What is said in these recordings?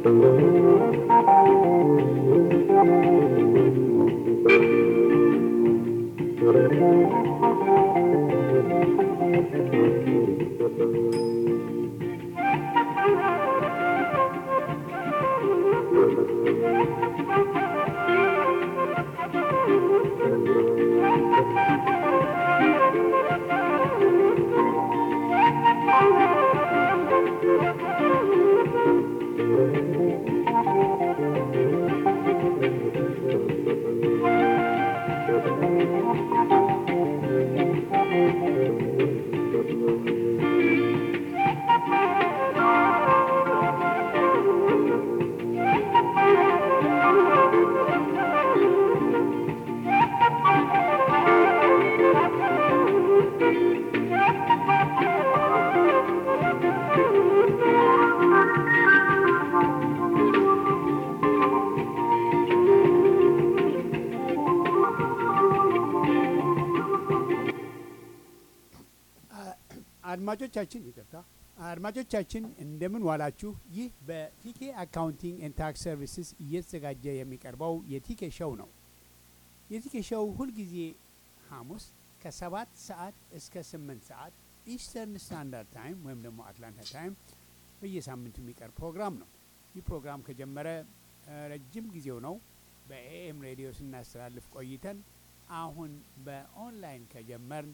አድማጮቻችን ይቅርታ፣ አድማጮቻችን እንደምን ዋላችሁ። ይህ በቲኬ አካውንቲንግ ኤንድ ታክስ ሰርቪስስ እየተዘጋጀ የሚቀርበው የቲኬ ሾው ነው። የቲኬ ሾው ሁልጊዜ ሐሙስ ከሰባት ሰዓት እስከ ስምንት ሰዓት ኢስተርን ስታንዳርድ ታይም ወይም ደግሞ አትላንታ ታይም በየሳምንቱ የሚቀርብ ፕሮግራም ነው። ይህ ፕሮግራም ከጀመረ ረጅም ጊዜው ነው። በኤኤም ሬዲዮ ስናስተላልፍ ቆይተን አሁን በኦንላይን ከጀመርን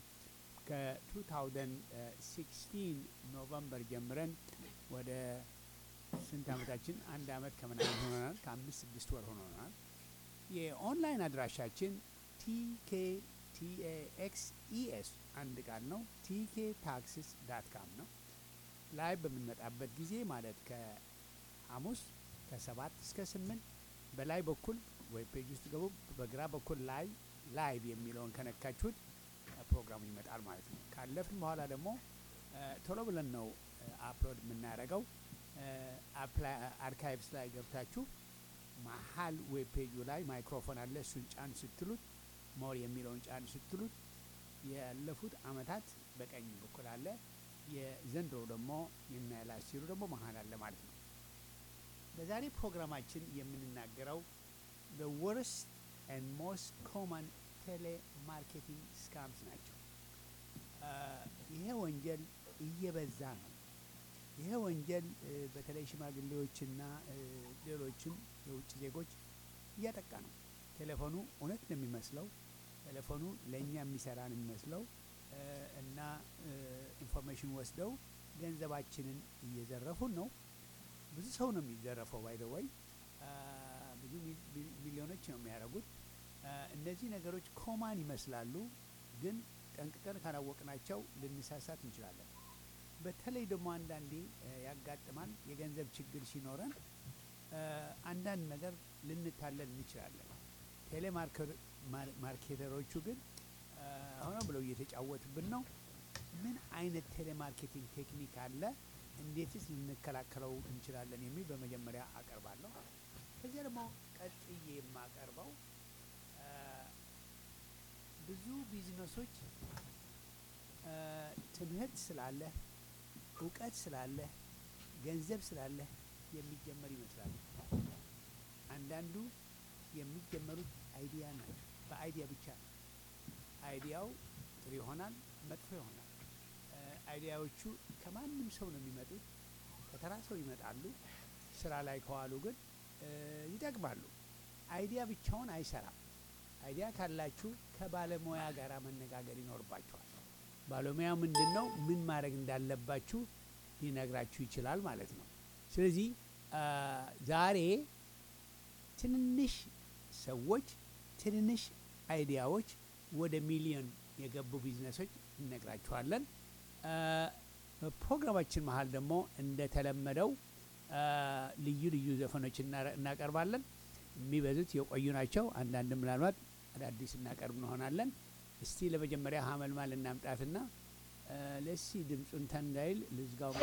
ከ2016 ኖቨምበር ጀምረን ወደ ስንት ዓመታችን? አንድ ዓመት ከምናምን ሆኖናል። ከአምስት ስድስት ወር ሆኖናል። የኦንላይን አድራሻችን ቲኬ ቲኤኤክስ ኢኤስ አንድ ቃል ነው። ቲኬ ታክስስ ዳት ካም ነው። ላይ በምንመጣበት ጊዜ ማለት ከሐሙስ ከሰባት እስከ ስምንት በላይ በኩል ዌብ ፔጅ ውስጥ ገቡ። በግራ በኩል ላይ ላይቭ የሚለውን ከነካችሁት ፕሮግራሙ ይመጣል ማለት ነው። ካለፍን በኋላ ደግሞ ቶሎ ብለን ነው አፕሎድ የምናደርገው። አርካይቭስ ላይ ገብታችሁ መሀል ዌብ ፔጁ ላይ ማይክሮፎን አለ። እሱን ጫን ስትሉት ሞር የሚለውን ጫን ስትሉት ያለፉት አመታት በቀኝ በኩል አለ። የዘንድሮ ደግሞ የሚያላሲሩ ደግሞ መሀል አለ ማለት ነው። በዛሬ ፕሮግራማችን የምንናገረው the worst and most common ቴሌማርኬቲንግ ስካምስ ናቸው። ይሄ ወንጀል እየበዛ ነው። ይሄ ወንጀል በተለይ ሽማግሌዎችና ሌሎችም የውጭ ዜጎች እያጠቃ ነው። ቴሌፎኑ እውነት ነው የሚመስለው፣ ቴሌፎኑ ለእኛ የሚሰራ ነው የሚመስለው እና ኢንፎርሜሽን ወስደው ገንዘባችንን እየዘረፉን ነው። ብዙ ሰው ነው የሚዘረፈው። ባይደወይ ብዙ ሚሊዮኖች ነው የሚያደርጉት። እነዚህ ነገሮች ኮማን ይመስላሉ፣ ግን ጠንቅቀን ካላወቅናቸው ልንሳሳት እንችላለን። በተለይ ደግሞ አንዳንዴ ያጋጥማል። የገንዘብ ችግር ሲኖረን አንዳንድ ነገር ልንታለል እንችላለን። ቴሌማርኬተሮቹ ግን ሆነ ብለው እየተጫወቱብን ነው። ምን አይነት ቴሌማርኬቲንግ ቴክኒክ አለ? እንዴትስ ልንከላከለው እንችላለን? የሚል በመጀመሪያ አቀርባለሁ። ከዚያ ደግሞ ቀጥዬ የማቀርበው ብዙ ቢዝነሶች ትምህርት ስላለህ እውቀት ስላለህ ገንዘብ ስላለህ የሚጀመር ይመስላል። አንዳንዱ የሚጀመሩት አይዲያ ናቸው። በአይዲያ ብቻ ነው። አይዲያው ጥሩ ይሆናል፣ መጥፎ ይሆናል። አይዲያዎቹ ከማንም ሰው ነው የሚመጡት። ከተራ ሰው ይመጣሉ። ስራ ላይ ከዋሉ ግን ይጠቅማሉ። አይዲያ ብቻውን አይሰራም። አይዲያ ካላችሁ ከባለሙያ ጋር መነጋገር ይኖርባችኋል። ባለሙያው ምንድን ነው ምን ማድረግ እንዳለባችሁ ሊነግራችሁ ይችላል ማለት ነው። ስለዚህ ዛሬ ትንንሽ ሰዎች ትንንሽ አይዲያዎች ወደ ሚሊዮን የገቡ ቢዝነሶች እነግራችኋለን። በፕሮግራማችን መሀል ደግሞ እንደተለመደው ልዩ ልዩ ዘፈኖች እናቀርባለን። የሚበዙት የቆዩ ናቸው። አንዳንድ ምናልባት አዳዲስ እናቀርብ እንሆናለን። እስቲ ለመጀመሪያ ሀመልማል እናምጣትና ለሲ ድምፁን ተንዳይል ልዝጋው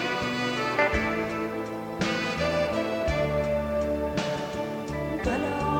በለው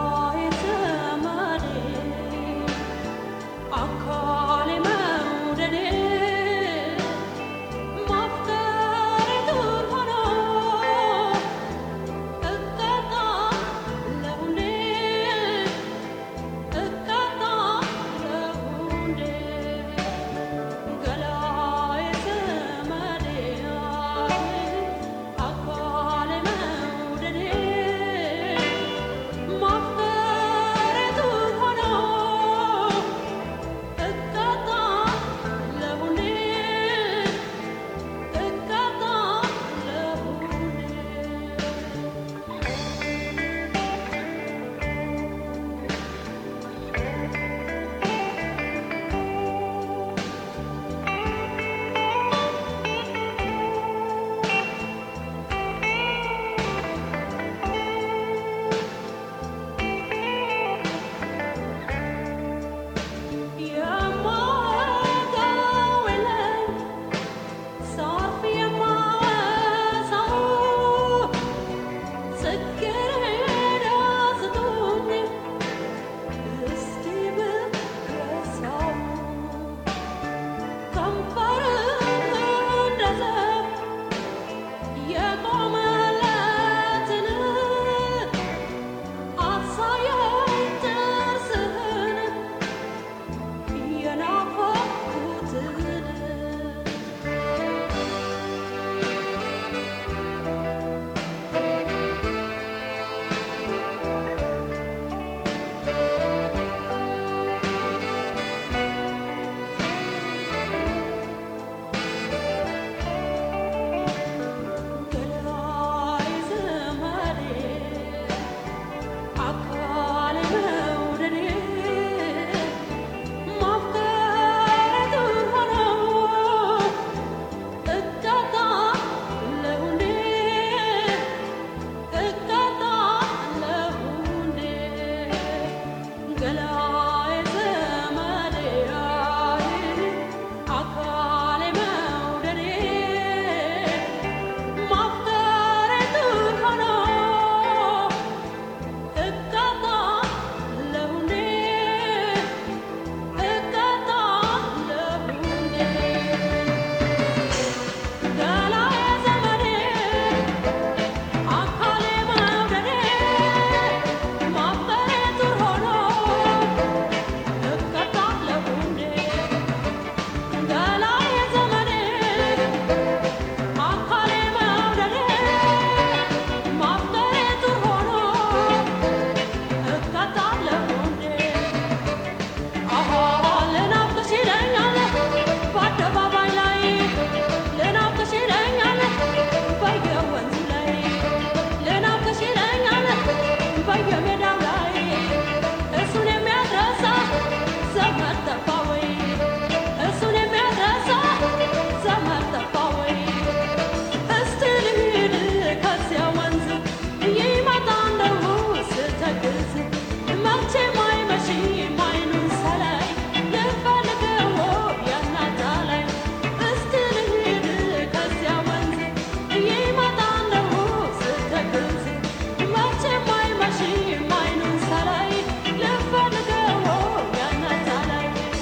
በየሜዳው ላይ እሱን የሚያድረሳ ዘመድ ጠፋ ወይ እሱን የሚያድረሳ ዘመድ ጠፋ ወይ እስቲ ልሂድ ከዚያ ወንዝ ይመጣ እንደሁ ስተግዝ መቼም አይመሽም አይኑን ሳላይ ልፈልገው ያናታ ላይ እስቲ ልሂድ ከዚያ ወንዝ ይመጣ እንደሁ ስተግዝ መቼም አይመሽም አይኑን ሳላይ ልፈልገው ያናታ ላይ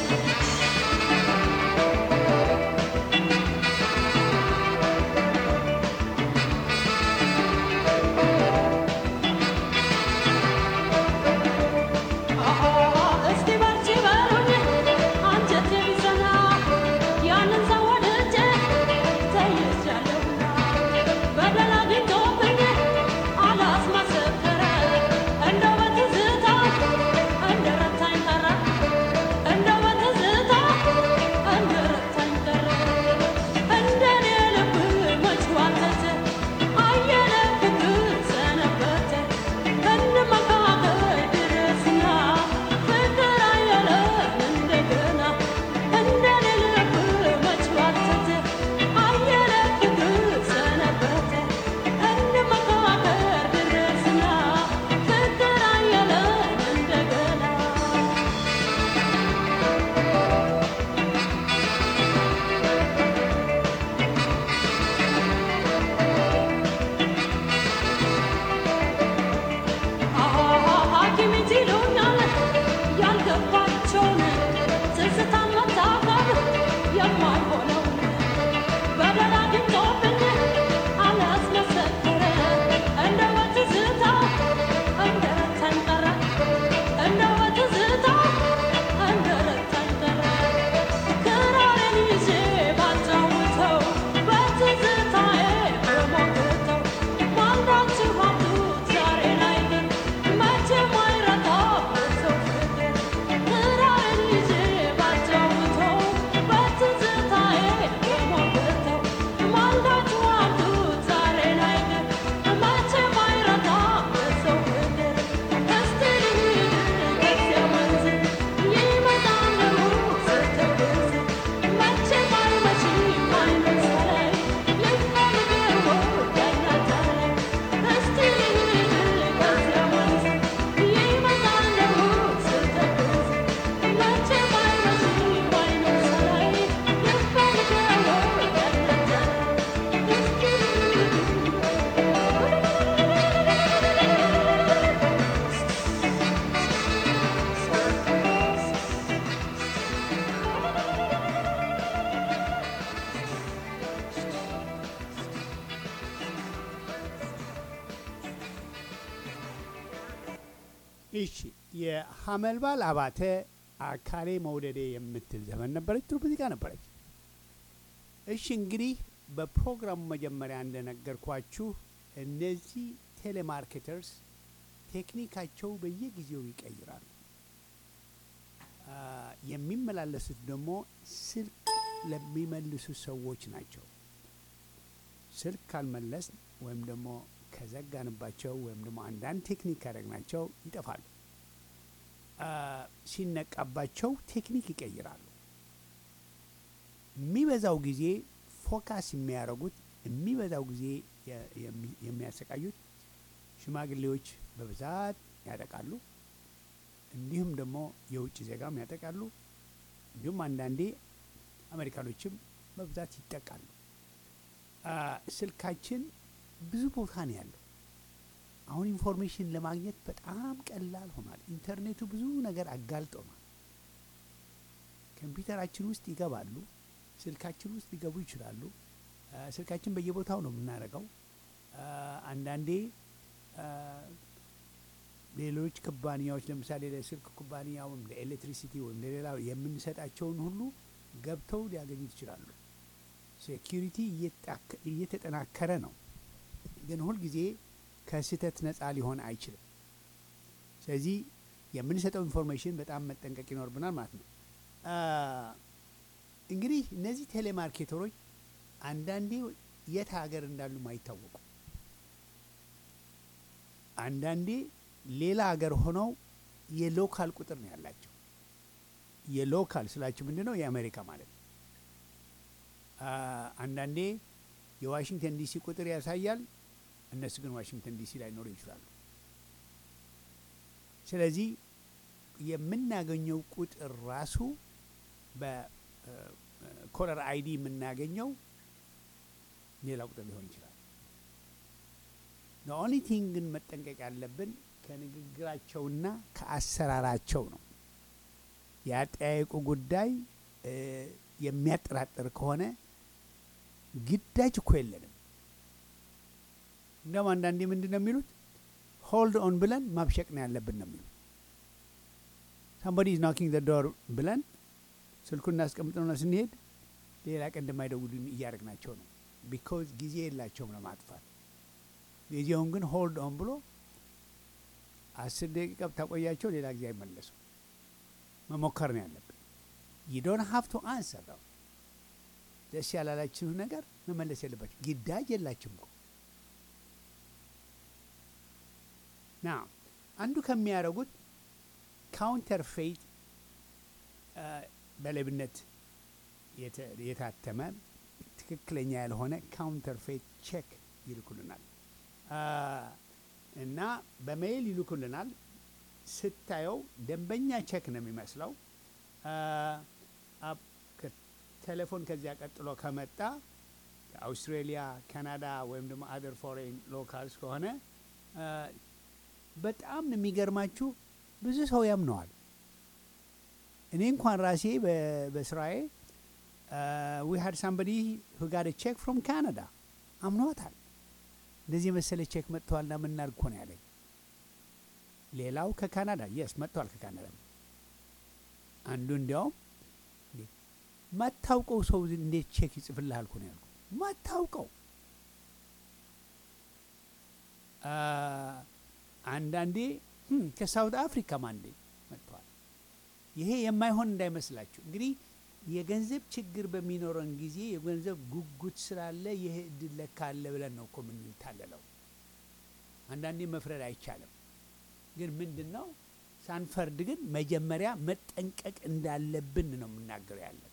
እስቲ በርቺ በሉኝ አንጀቴ ቢዘና ያንን ሰው ወድጄ ተይዣለሁና በደል አግኝቶብኝ አላስመሰከረ እንደው በትዝታ እንደረታኝ ቀረ እንደው በትዝታ እንደረታኝ ቀረ እንደኔ ልብ መች ዋተተ አየለ ፍቅር ሰነበተ እንመካከር ድረስና ፍቅር አየለን እንደገና እንደኔ ልብ መች ዋተተ አየለ ፍቅር ሰነበተ እንመካከር ድረስና ፍቅር አየለን እንደገና ሐኪም ይሉኛል ያልገባቸውን ትዝታ መታቀብ የማይሆነውን በደል አግኝቶብኝ አላስመሰከረ እንደው በትዝታ እንደረታኝ ቀረ እንደው በትዝታ እንደረታኝ ቀረ ክራሬን ይዤ ባጫውተው በትዝታዬ በሞግተው ማንዳችሁ አምጡት ዛሬ ላይ ግን መቼም አይረታም ሰው ፍቅር ክራሬን ይዤ ባጫውተው በትዝታዬ በሞግተው ማንዳችሁ አምጡት ዛሬ ላይ ግን መቼም አይረታም ሰው ፍቅር እስቲ ልሂድ ከዚያ ወንዝ ይመጣ እንደሁ ስተግዝ መቼም አይመሽም አይኑን ሳላይ ልፈልገው ያናታ ላይ እስቲ ልሂድ ከዚያ ወንዝ ይመጣ እንደሁ ስተግዝ መቼም አይመሽም አይኑን ሳላይ ልፈልገው ያናታ ላይ እስቲ እሺ የሀመልባል አባተ አካሌ መውደዴ የምትል ዘመን ነበረች። ጥሩ ሙዚቃ ነበረች። እሺ እንግዲህ በፕሮግራሙ መጀመሪያ እንደነገርኳችሁ እነዚህ ቴሌማርኬተርስ ቴክኒካቸው በየጊዜው ይቀይራሉ። አ፣ የሚመላለሱት ደግሞ ስልክ ለሚመልሱ ሰዎች ናቸው። ስልክ ካልመለስ ወይም ደግሞ ከዘጋንባቸው ወይም ደግሞ አንዳንድ ቴክኒክ ካደረግናቸው ይጠፋሉ። አ፣ ሲነቃባቸው ቴክኒክ ይቀይራሉ። የሚበዛው ጊዜ ፎካስ የሚያደርጉት የሚበዛው ጊዜ የ- የሚ- የሚያሰቃዩት ሽማግሌዎች በብዛት ያጠቃሉ። እንዲሁም ደግሞ የውጭ ዜጋም ያጠቃሉ። እንዲሁም አንዳንዴ አሜሪካኖችም በብዛት ይጠቃሉ። አ፣ ስልካችን ብዙ ቦታ ነው ያለው። አሁን ኢንፎርሜሽን ለማግኘት በጣም ቀላል ሆኗል። ኢንተርኔቱ ብዙ ነገር አጋልጦናል። ኮምፒውተራችን ውስጥ ይገባሉ፣ ስልካችን ውስጥ ሊገቡ ይችላሉ። አ፣ ስልካችን በየቦታው ነው የምናደርገው። አ፣ አንዳንዴ አ፣ ሌሎች ኩባንያዎች ለምሳሌ ለስልክ ኩባንያ ወይም ለኤሌክትሪሲቲ ወይም ለሌላው የምንሰጣቸውን ሁሉ ገብተው ሊያገኙት ይችላሉ። ሴኪሪቲ እየጣከ- እየተጠናከረ ነው፣ ግን ሁልጊዜ ከስህተት ነፃ ሊሆን አይችልም። ስለዚህ የምንሰጠው ኢንፎርሜሽን በጣም መጠንቀቅ ይኖርብናል ማለት ነው። አ፣ እንግዲህ እነዚህ ቴሌማርኬተሮች አንዳንዴ የት ሀገር እንዳሉም አይታወቁም። አንዳንዴ ሌላ ሀገር ሆነው የሎካል ቁጥር ነው ያላቸው። የሎካል ስላችሁ ምንድን ነው? የአሜሪካ ማለት ነው። አ፣ አንዳንዴ የዋሽንግተን ዲሲ ቁጥር ያሳያል። እነሱ ግን ዋሽንግተን ዲሲ ላይ ኖሩ ይችላሉ። ስለዚህ የምናገኘው ቁጥር ራሱ በኮለር አይዲ የምናገኘው ሌላ ቁጥር ሊሆን ይችላል። ኦንሊ ቲንግ ግን መጠንቀቅ ያለብን ከንግግራቸውና ከአሰራራቸው ነው። የአጠያየቁ ጉዳይ እ፣ የሚያጠራጥር ከሆነ ግዳጅ እኮ የለንም። እንደውም አንዳንዴ ምንድን ነው የሚሉት ሆልድ ኦን ብለን ማብሸቅ ነው ያለብን ነው የሚሉት። ሳምባዲ ኢዝ ናኪንግ ዘ ዶር ብለን ስልኩን እናስቀምጥነውና ስንሄድ ሌላ ቀን እንደማይደውሉን እያደረግናቸው ነው። ቢኮዝ ጊዜ የላቸውም ለማጥፋት። ጊዜውን ግን ሆልድ ኦን ብሎ አስር ደቂቃ ብታቆያቸው ሌላ ጊዜ አይመለሱ። መሞከር ነው ያለብን። ይዶን ሀፍቶ አንሰር ነው ደስ ያላላችሁ ነገር መመለስ የለባቸው። ግዳጅ የላችሁም እኮ ና አንዱ ከሚያደርጉት ካውንተር ፌት በሌብነት የተ- የታተመ ትክክለኛ ያልሆነ ካውንተር ፌት ቼክ ይልኩልናል አ፣ እና በሜይል ይልኩልናል። ስታየው ደንበኛ ቼክ ነው የሚመስለው። አ፣ አፕ- ከቴሌፎን ከዚያ ቀጥሎ ከመጣ ከአውስትሬሊያ፣ ካናዳ ወይም ደግሞ አደር ፎሬን ሎካልስ ከሆነ አ፣ በጣም ነው የሚገርማችሁ ብዙ ሰው ያምነዋል። እኔ እንኳን ራሴ በ- በስራዬ ዊ ሀድ ሳምበዲ ሁ ጋት ቼክ ፍሮም ካናዳ አምኗታል። እንደዚህ የመሰለ ቼክ መጥተዋልና ምናርግ እኮ ነው ያለኝ። ሌላው ከካናዳ የስ መጥተዋል ከካናዳ። አንዱ እንዲያውም እንዴ ማታውቀው ሰው እንዴት ቼክ ይጽፍልሃል እኮ ነው ያልኩት። ማታውቀው አ፣ አንዳንዴ "ህም፣ ከሳውት አፍሪካም አንዴ መጥተዋል። ይሄ የማይሆን እንዳይመስላችሁ እንግዲህ የገንዘብ ችግር በሚኖረን ጊዜ የገንዘብ ጉጉት ስላለ ይህ እድል ለካ አለ ብለን ነው እኮ የምንታለለው። አንዳንዴ መፍረድ አይቻልም። ግን ምንድን ነው ሳንፈርድ ግን መጀመሪያ መጠንቀቅ እንዳለብን ነው የምናገረው ያለን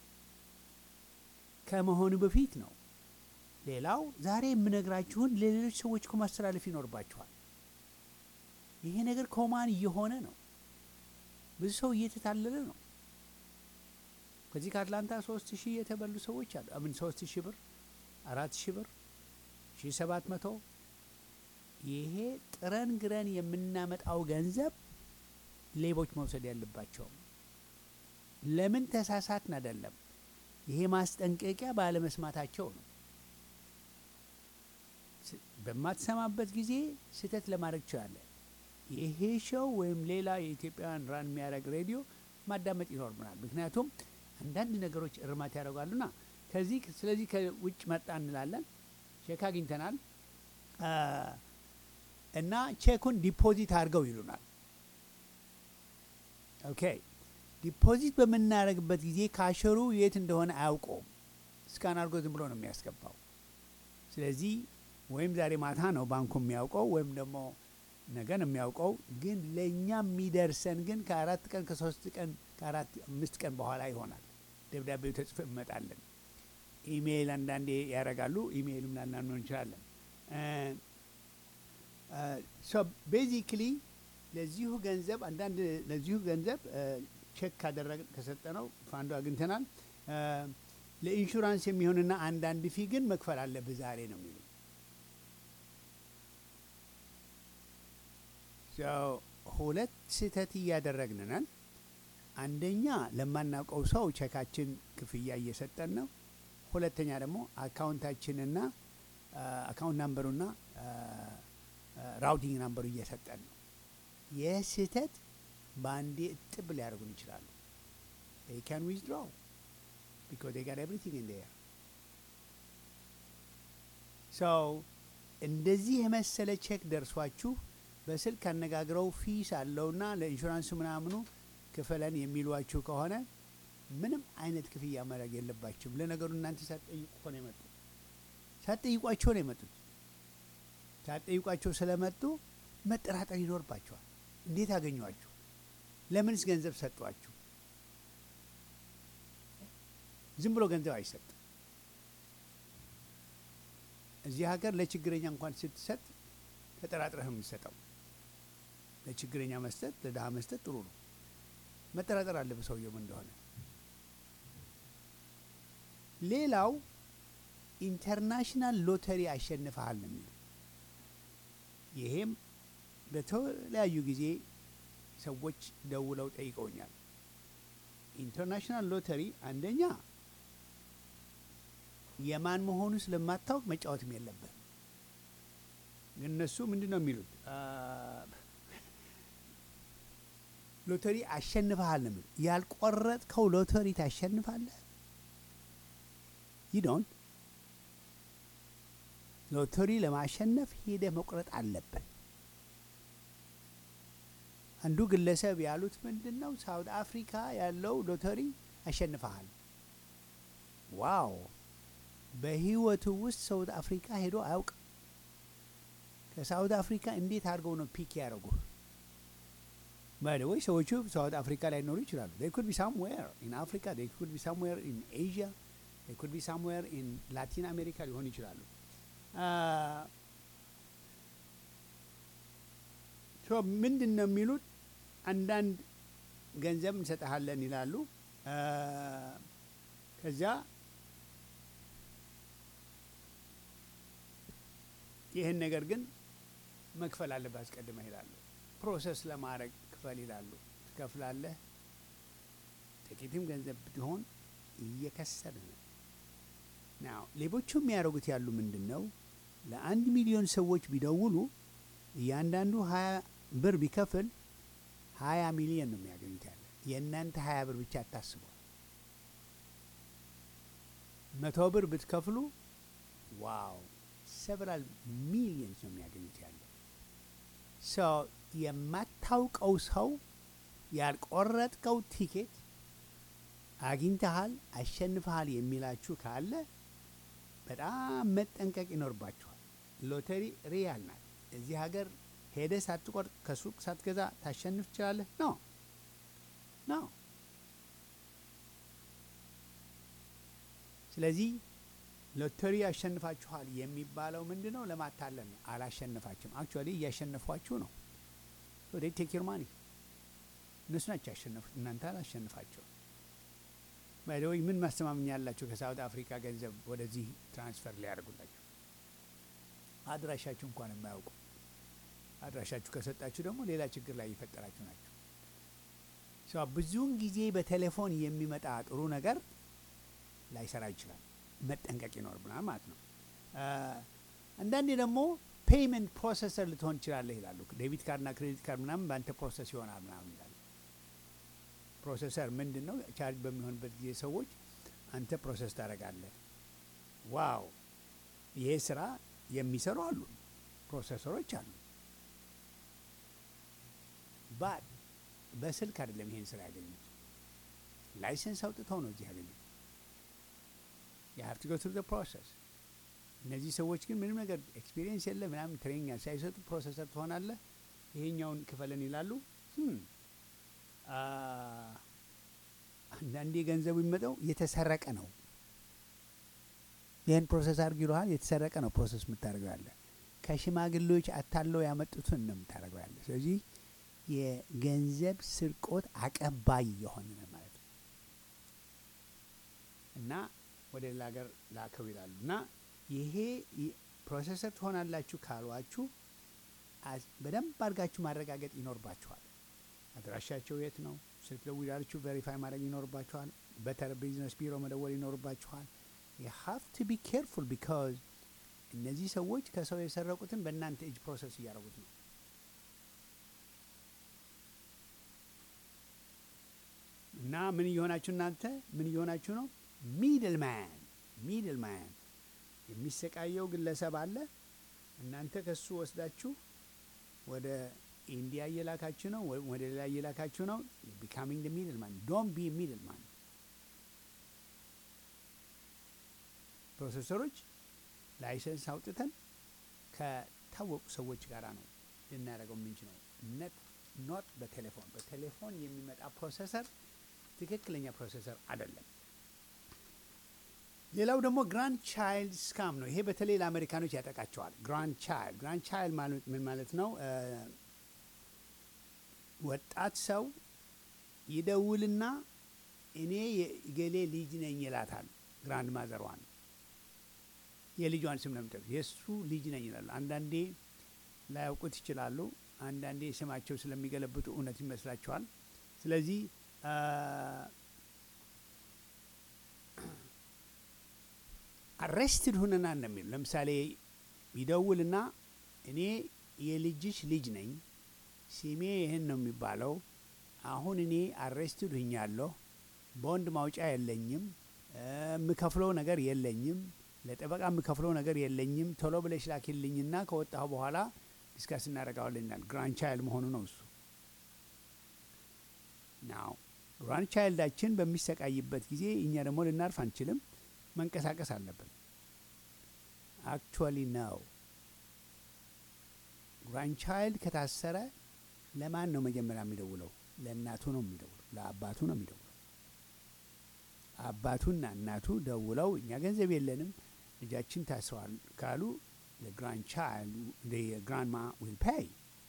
ከመሆኑ በፊት ነው። ሌላው ዛሬ የምነግራችሁን ለሌሎች ሰዎች እኮ ማስተላለፍ ይኖርባችኋል። ይሄ ነገር ኮማን እየሆነ ነው። ብዙ ሰው እየተታለለ ነው። ከዚህ ከአትላንታ ሶስት ሺህ የተበሉ ሰዎች አሉ። አምን ሶስት ሺህ ብር አራት ሺህ ብር ሺህ ሰባት መቶ ይሄ ጥረን ግረን የምናመጣው ገንዘብ ሌቦች መውሰድ ያለባቸው ለምን ተሳሳትን አይደለም። ይሄ ማስጠንቀቂያ ባለመስማታቸው ነው። ስ- በማትሰማበት ጊዜ ስህተት ለማድረግ ትችላለን። ይሄ ሾው ወይም ሌላ የኢትዮጵያውያን ራን የሚያደርግ ሬዲዮ ማዳመጥ ይኖርብናል። ምክንያቱም አንዳንድ ነገሮች እርማት ያደርጋሉና ከዚህ ስለዚህ ከውጭ መጣ እንላለን። ቼክ አግኝተናል አ፣ እና ቼኩን ዲፖዚት አድርገው ይሉናል። ኦኬ ዲፖዚት በምናደርግበት ጊዜ ካሸሩ የት እንደሆነ አያውቀውም። ስካን አድርጎ ዝም ብሎ ነው የሚያስገባው። ስለዚህ ወይም ዛሬ ማታ ነው ባንኩ የሚያውቀው ወይም ደግሞ ነገ ነው የሚያውቀው። ግን ለእኛ የሚደርሰን ግን ከአራት ቀን ከሶስት ቀን ከአራት አምስት ቀን በኋላ ይሆናል። ደብዳቤው ተጽፎ ይመጣለን። ኢሜይል አንዳንዴ ያደርጋሉ። ኢሜይልም ላናምነው እንችላለን። ቤዚክሊ ለዚሁ ገንዘብ አንዳንድ ለዚሁ ገንዘብ ቼክ ካደረግን ከሰጠነው ፋንዱ አግኝተናል። አ፣ ለኢንሹራንስ የሚሆንና አንዳንድ ፊ ግን መክፈል አለብህ ዛሬ ነው የሚሉ ሰው ሁለት ስህተት እያደረግን ነን። አንደኛ ለማናውቀው ሰው ቼካችን ክፍያ እየሰጠን ነው። ሁለተኛ ደግሞ አካውንታችንና አ፣ አካውንት ናምበሩና አ፣ አ፣ ራውቲንግ ናምበሩ እየሰጠን ነው። ይህ ስህተት በአንዴ እጥብ ሊያደርጉን ይችላሉ። they can withdraw because they got everything in there so እንደዚህ የመሰለ ቼክ ደርሷችሁ በስልክ አነጋግረው ፊስ አለውና ለኢንሹራንሱ ምናምኑ ክፈለን የሚሏችሁ ከሆነ ምንም አይነት ክፍያ ማድረግ የለባችሁም። ለነገሩ እናንተ ሳትጠይቁ እኮ ነው የመጡት። ሳትጠይቋቸው ነው የመጡት። ሳትጠይቋቸው ስለመጡ መጠራጠር ይኖርባቸዋል። እንዴት አገኟችሁ? ለምንስ ገንዘብ ሰጧችሁ? ዝም ብሎ ገንዘብ አይሰጥም። እዚህ ሀገር ለችግረኛ እንኳን ስትሰጥ ተጠራጥረህ ነው የምትሰጠው። ለችግረኛ መስጠት፣ ለድሀ መስጠት ጥሩ ነው። መጠራጠር አለብህ ሰውየውም እንደሆነ። ሌላው ኢንተርናሽናል ሎተሪ አሸንፈሃል ነው የሚለው። ይሄም በተለያዩ ጊዜ ሰዎች ደውለው ጠይቀውኛል። ኢንተርናሽናል ሎተሪ አንደኛ የማን መሆኑ ስለማታውቅ መጫወትም የለብህም። ግን እነሱ ምንድን ነው የሚሉት? ሎተሪ አሸንፈሃል ነው የሚሉት። ያልቆረጥከው ሎተሪ ታሸንፋለህ? ይዶን ሎተሪ ለማሸነፍ ሄደህ መቁረጥ አለብህ። አንዱ ግለሰብ ያሉት ምንድን ነው ሳውት አፍሪካ ያለው ሎተሪ አሸንፈሃል። ዋው! በህይወቱ ውስጥ ሳውት አፍሪካ ሄዶ አያውቅም። ከሳውት አፍሪካ እንዴት አድርገው ነው ፒክ ያደረጉህ? ባይደወይ ሰዎቹ ሳውት አፍሪካ ላይ ኖሩ ይችላሉ። ዴይ ኩድ ቢ ሳምዌር ኢን አፍሪካ ዴይ ኩድ ቢ ሳምዌር ኢን ኤዥያ ዴይ ኩድ ቢ ሳምዌር ኢን ላቲን አሜሪካ ሊሆኑ ይችላሉ። ምንድን ነው የሚሉት? አንዳንድ ገንዘብ እንሰጠሃለን ይላሉ። ከዚያ ይህን ነገር ግን መክፈል አለብህ አስቀድመህ ይላሉ። ፕሮሰስ ለማድረግ ክፈል ይላሉ። ትከፍላለህ። ጥቂትም ገንዘብ ቢሆን እየከሰር ነው። ናው ሌቦቹ የሚያደርጉት ያሉ ምንድን ነው? ለአንድ ሚሊዮን ሰዎች ቢደውሉ እያንዳንዱ ሀያ ብር ቢከፍል ሀያ ሚሊዮን ነው የሚያገኙት። ያለ የእናንተ ሀያ ብር ብቻ አታስበው። መቶ ብር ብትከፍሉ ዋው ሰቨራል ሚሊየንስ ነው የሚያገኙት ያለ ሰው የማታውቀው ሰው ያልቆረጥከው ቲኬት አግኝተሃል፣ አሸንፈሃል የሚላችሁ ካለ በጣም መጠንቀቅ ይኖርባችኋል። ሎተሪ ሪያል ናት። እዚህ ሀገር ሄደ ሳትቆርጥ ከሱቅ ሳትገዛ ታሸንፍ ትችላለህ? ኖ ኖ። ስለዚህ ሎተሪ ያሸንፋችኋል የሚባለው ምንድን ነው? ለማታለን ነው። አላሸነፋችሁም። አክቹዋሊ እያሸነፏችሁ ነው። ወደ ቴክ ዩር ማኒ እነሱ ናቸው ያሸነፉት፣ እናንተ አላሸንፋቸው። ባይደወይ ምን ማስተማመኛ ያላቸው ከሳውት አፍሪካ ገንዘብ ወደዚህ ትራንስፈር ሊያደርጉላቸው አድራሻችሁ እንኳን የማያውቁ አድራሻችሁ ከሰጣችሁ ደግሞ ሌላ ችግር ላይ እየፈጠራችሁ ናቸው። ብዙውን ጊዜ በቴሌፎን የሚመጣ ጥሩ ነገር ላይሰራ ይችላል። መጠንቀቅ ይኖርብናል ማለት ነው። አንዳንዴ ደግሞ ፔይመንት ፕሮሰሰር ልትሆን ትችላለህ ይላሉ። ዴቢት ካርድና ክሬዲት ካርድ ምናምን በአንተ ፕሮሰስ ይሆናል ምናምን ይላሉ። ፕሮሰሰር ምንድን ነው? ቻርጅ በሚሆንበት ጊዜ ሰዎች አንተ ፕሮሰስ ታደርጋለህ። ዋው! ይሄ ስራ የሚሰሩ አሉ፣ ፕሮሰሰሮች አሉ። ባት በስልክ አይደለም ይሄን ስራ ያገኙት፣ ላይሰንስ አውጥተው ነው እዚህ ያገኙት። የሀብት ጎ ትሩ ፕሮሰስ። እነዚህ ሰዎች ግን ምንም ነገር ኤክስፒሪየንስ የለ ምናምን ትሬኒንግ ሳይሰጡ ፕሮሰሰር ትሆናለህ፣ ይሄኛውን ክፈለን ይላሉ። አንዳንዴ ገንዘቡ የሚመጣው የተሰረቀ ነው። ይህን ፕሮሰስ አድርግ ይለሃል። የተሰረቀ ነው ፕሮሰስ የምታደርገው ያለ ከሽማግሌዎች አታለው ያመጡትን ነው የምታደርገው ያለ። ስለዚህ የገንዘብ ስርቆት አቀባይ የሆነ ነው ማለት ነው እና ወደ ሌላ ሀገር ላከው ይላሉ እና ይሄ ፕሮሰሰር ትሆናላችሁ ካሏችሁ በደንብ አድርጋችሁ ማረጋገጥ ይኖርባችኋል። አድራሻቸው የት ነው? ስልክ ደውላችሁ ቬሪፋይ ማድረግ ይኖርባችኋል። በተር ቢዝነስ ቢሮ መደወል ይኖርባችኋል። ዩ ሃቭ ቱ ቢ ኬርፉል ቢካዝ እነዚህ ሰዎች ከሰው የሰረቁትን በእናንተ እጅ ፕሮሰስ እያደረጉት ነው። እና ምን እየሆናችሁ እናንተ ምን እየሆናችሁ ነው? ሚድል ማን ሚድል ማን የሚሰቃየው ግለሰብ አለ። እናንተ ከሱ ወስዳችሁ ወደ ኢንዲያ እየላካችሁ ነው፣ ወደ ሌላ እየላካችሁ ነው። ቢካሚንግ ሚድል ማን ዶንት ቢ ሚድል ማን። ፕሮፌሰሮች ላይሰንስ አውጥተን ከታወቁ ሰዎች ጋር ነው ልናደርገው የምንችለው። ነት ኖት በቴሌፎን በቴሌፎን የሚመጣ ፕሮሰሰር ትክክለኛ ፕሮሰሰር አይደለም። ሌላው ደግሞ ግራንድ ቻይልድ ስካም ነው። ይሄ በተለይ ለአሜሪካኖች ያጠቃቸዋል። ግራንድ ቻይልድ ግራንድ ቻይልድ ማለት ምን ማለት ነው? ወጣት ሰው ይደውልና እኔ የገሌ ልጅ ነኝ ይላታል። ግራንድ ማዘሯን የልጇን ስም ነው የሚጠሩት። የእሱ ልጅ ነኝ ይላሉ። አንዳንዴ ላያውቁት ይችላሉ። አንዳንዴ ስማቸው ስለሚገለብጡ እውነት ይመስላቸዋል። ስለዚህ አሬስትድ ሁነናል ነው የሚሉ። ለምሳሌ ይደውልና እኔ የልጅሽ ልጅ ነኝ፣ ስሜ ይህን ነው የሚባለው። አሁን እኔ አሬስትድ ሁኛለሁ፣ በወንድ ማውጫ የለኝም፣ የምከፍለው ነገር የለኝም፣ ለጠበቃ የምከፍለው ነገር የለኝም። ቶሎ ብለሽ ላኪልኝና ከወጣሁ በኋላ ዲስካስ እናደርጋለን ይላል። ግራንድ ቻይልድ መሆኑ ነው እሱ ናው። ግራንድ ቻይልዳችን በሚሰቃይበት ጊዜ እኛ ደግሞ ልናርፍ አንችልም፣ መንቀሳቀስ አለብን። አክቹዋሊ ነው ግራንድ ቻይልድ ከታሰረ ለማን ነው መጀመሪያ የሚደውለው? ለእናቱ ነው የሚደውለው፣ ለአባቱ ነው የሚደውለው። አባቱና እናቱ ደውለው እኛ ገንዘብ የለንም ልጃችን ታስረዋል ካሉ ግራንድ ቻይልድ ግራንድማ ዊል ፔይ።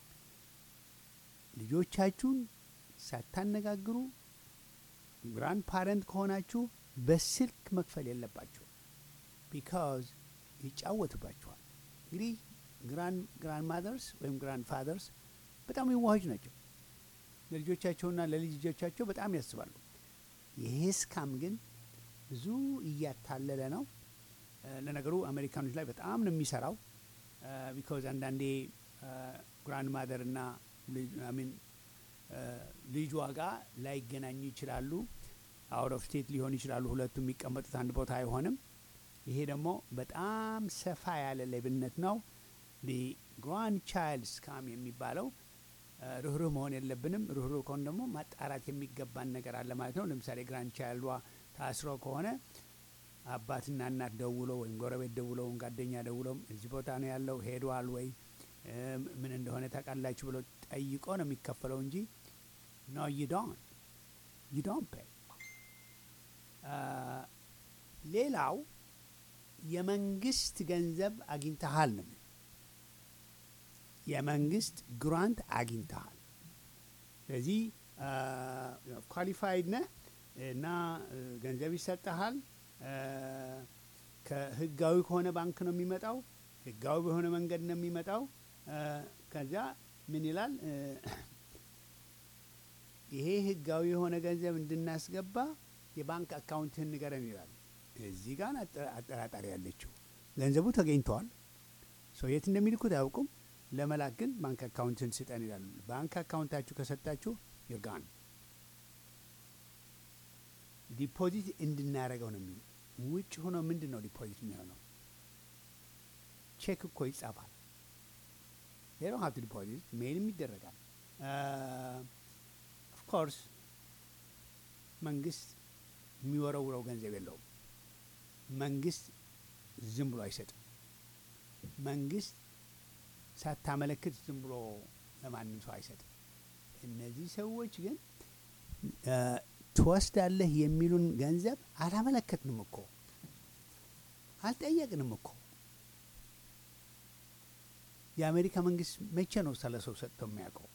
ልጆቻችሁን ሳታነጋግሩ ግራንድ ፓረንት ከሆናችሁ በስልክ መክፈል የለባቸው ቢካዝ ይጫወቱባቸዋል። እንግዲህ ግራንድ ማዘርስ ወይም ግራንድ ፋዘርስ በጣም የዋሆች ናቸው። ለልጆቻቸውና ለልጅ ልጆቻቸው በጣም ያስባሉ። ይሄ ስካም ግን ብዙ እያታለለ ነው። ለነገሩ አሜሪካኖች ላይ በጣም ነው የሚሰራው። ቢካዝ አንዳንዴ ግራንድ ማደር እና ሚን ልጇ ጋር ላይገናኙ ይችላሉ። አውት ኦፍ ስቴት ሊሆኑ ይችላሉ። ሁለቱ የሚቀመጡት አንድ ቦታ አይሆንም። ይሄ ደግሞ በጣም ሰፋ ያለ ሌብነት ነው። ግራንድ ቻይልድ ስካም የሚባለው ርኅሩህ መሆን የለብንም። ርኅሩህ ከሆነ ደግሞ ማጣራት የሚገባን ነገር አለ ማለት ነው። ለምሳሌ ግራንድ ቻይልዷ ታስሮ ከሆነ አባትና እናት ደውለው ወይም ጎረቤት ደውለው ወይም ጓደኛ ደውለው እዚህ ቦታ ነው ያለው ሄዷል ወይ ምን እንደሆነ ታውቃላችሁ ብሎ ጠይቆ ነው የሚከፈለው እንጂ ኖ ዩዶን ዩዶን ፔይ። ሌላው የመንግስት ገንዘብ አግኝተሃል ነው የመንግስት ግራንት አግኝተሃል። ስለዚህ ኳሊፋይድ ነህ እና ገንዘብ ይሰጠሃል። ከህጋዊ ከሆነ ባንክ ነው የሚመጣው። ህጋዊ በሆነ መንገድ ነው የሚመጣው። ከዚያ ምን ይላል? ይሄ ህጋዊ የሆነ ገንዘብ እንድናስገባ የባንክ አካውንትህን ንገረን ይላል። እዚህ ጋር አጠራጣሪ ያለችው ገንዘቡ ተገኝተዋል። ሰው የት እንደሚልኩት አያውቁም። ለመላክ ግን ባንክ አካውንትን ስጠን ይላሉ። ባንክ አካውንታችሁ ከሰጣችሁ ይርጋን ዲፖዚት እንድናደረገው ነው የሚሉ ውጭ ሆኖ ምንድን ነው ዲፖዚት የሚሆነው? ቼክ እኮ ይጻፋል። ሌላው ሀብት ዲፖዚት ሜይልም ይደረጋል። ኦፍኮርስ መንግስት የሚወረውረው ገንዘብ የለውም። መንግስት ዝም ብሎ አይሰጥም። መንግስት ሳታመለክት ዝም ብሎ ለማንም ሰው አይሰጥም። እነዚህ ሰዎች ግን ትወስዳለህ የሚሉን ገንዘብ አላመለከትንም እኮ አልጠየቅንም እኮ። የአሜሪካ መንግስት መቼ ነው ስለ ሰው ሰጥቶ የሚያውቀው?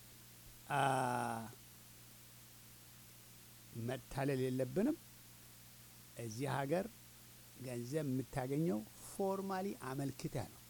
መታለል የለብንም። እዚህ ሀገር ገንዘብ የምታገኘው ፎርማሊ አመልክተህ ነው።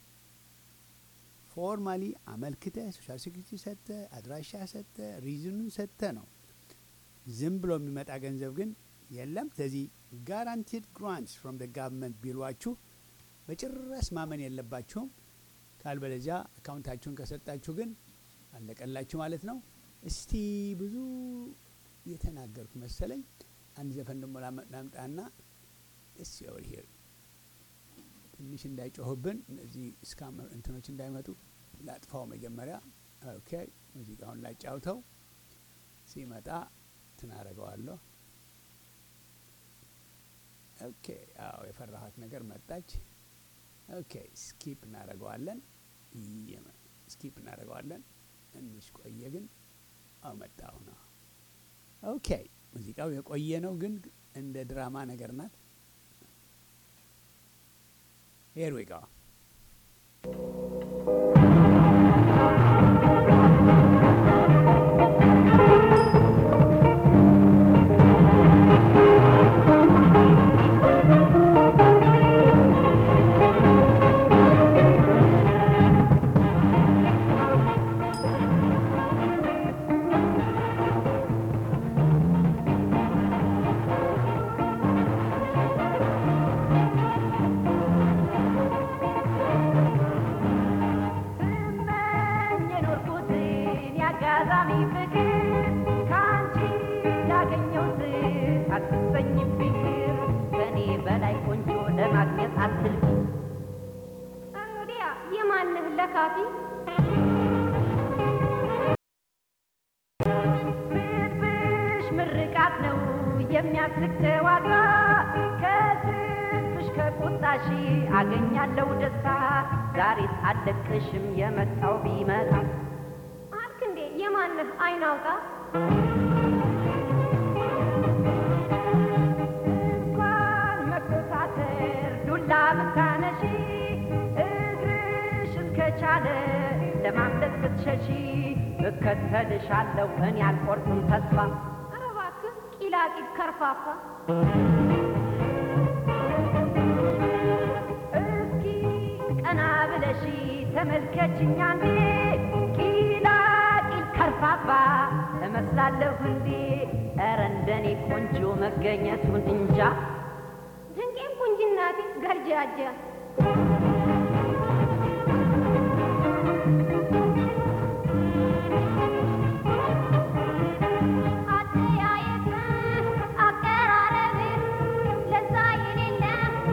ፎርማሊ አመልክተህ ሶሻል ሴኩሪቲ ሰጥተህ አድራሻ ሰጥተህ ሪዝኑን ሰጥተህ ነው። ዝም ብሎ የሚመጣ ገንዘብ ግን የለም። ስለዚህ ጋራንቲድ ግራንትስ ፍሮም ደ ጋቨርንመንት ቢሏችሁ በጭራሽ ማመን የለባችሁም። ካልበለዚያ አካውንታችሁን ከሰጣችሁ ግን አለቀላችሁ ማለት ነው። እስቲ ብዙ የተናገርኩ መሰለኝ። አንድ ዘፈን ደግሞ ላምጣና እስ ኦቨር ሂር ትንሽ እንዳይጮህብን እነዚህ እስካም እንትኖች እንዳይመጡ ላጥፋው መጀመሪያ። ኦኬ ሙዚቃውን ላጫውተው ሲመጣ ትናረገዋለሁ። ኦኬ አዎ የፈራኋት ነገር መጣች። ኦኬ ስኪፕ እናደርገዋለን። ስኪፕ እናደርገዋለን። ትንሽ ቆየ ግን አመጣሁ ነው። ኦኬ ሙዚቃው የቆየ ነው፣ ግን እንደ ድራማ ነገር ናት። ሄር ዊ ጎ ስመኝ የኖርኩትን የአጋጣሚ ፍቅር ከአንቺ ያገኘሁት አትሰኝብኝ ከእኔ በላይ ቆንጆ ለማግኘት አትልፊ እንግዲያ የማንህ ለካፊ ስድብሽ ምርቃት ነው የሚያስቅ ጨዋታ ከስድብሽ ከቁጣሽ አገኛለሁ ደስታ ዛሬስ አልለቅሽም የመጣው ቢመጣ አልክ እንዴ የማንህ አይን አውጣ እንኳን መኮሳተር ዱላ ብታነሺ እግርሽ እስከቻለ ለማምለጥ ብትሸሺ እከተልሻለሁ እኔ አልቆርጥም ተስፋ ኧረ እባክህ ቂላቂል ከርፋፋ እስኪ ቀና ብለሺ ተመልከችኝ አንዴ ቂላቂል ከርፋፋ እመስላለሁ እንዴ ኧረ እንደኔ ቆንጆ መገኘቱን እንጃ ድንቄም ቁንጅናቴ ገርጃጃ አተያየትህ አቀራረብህ ለዛ የሌለ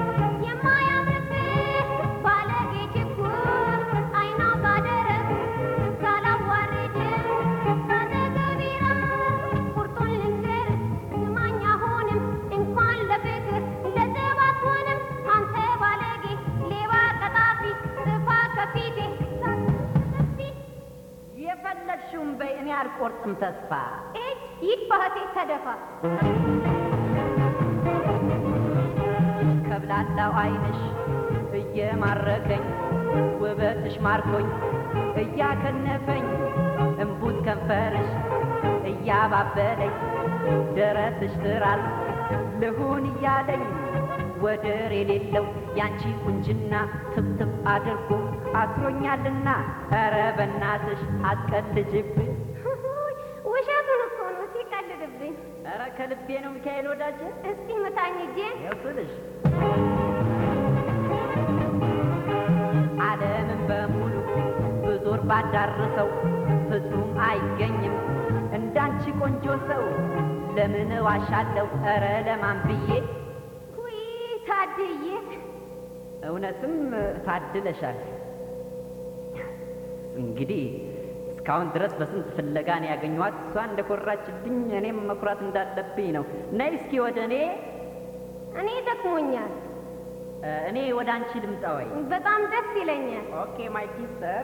የማያምርብህ ባለጌ ችኩል አይና ባደረግ ሳላዋርድህ በተገቢራ ቁርጡን ልንገርህ ስማኝ አሁንም እንኳን ለፍቅር ለዘብ አትሆንም አንተ ባለጌ ሌባ ቀጣፊ ጥፋ ከፊቴ ሳትሰፊ የፈለግሽውን በይ እኔ አልቆርጥም ተስፋ ኤጅ ይህ ባህቴ ተደፋ ከብላላው አይንሽ እየማረከኝ ውበትሽ ማርኮኝ እያከነፈኝ እምቡት ከንፈርሽ እያባበለኝ ደረትሽ ትራስ ልሁን እያለኝ ወደር የሌለው ያንቺ ቁንጅና ትብትብ አድርጎ አስሮኛልና ኧረ በናትሽ አትቀልጅብኝ ውሸቱን እኮ ነው ሲቀልድብኝ ኧረ ከልቤ ነው ሚካኤል ወዳጄ እስቲ ምታኝ እጄን ይኸው ስልሽ ዓለምን በሙሉ ብዙር ባዳርሰው ፍጹም አይገኝም እንዳንቺ ቆንጆ ሰው ለምን ዋሻለሁ ኧረ ለማን ብዬ ውይ ታድዬ እውነትም ታድለሻል እንግዲህ እስካሁን ድረስ በስንት ፍለጋ ነው ያገኘኋት እሷ እንደኮራችልኝ እኔም መኩራት እንዳለብኝ ነው ነይ እስኪ ወደ እኔ እኔ ደክሞኛል እ፣ እኔ ወደ አንቺ ልምጣ ወይ በጣም ደስ ይለኛል ኦኬ ማይ ሲስተር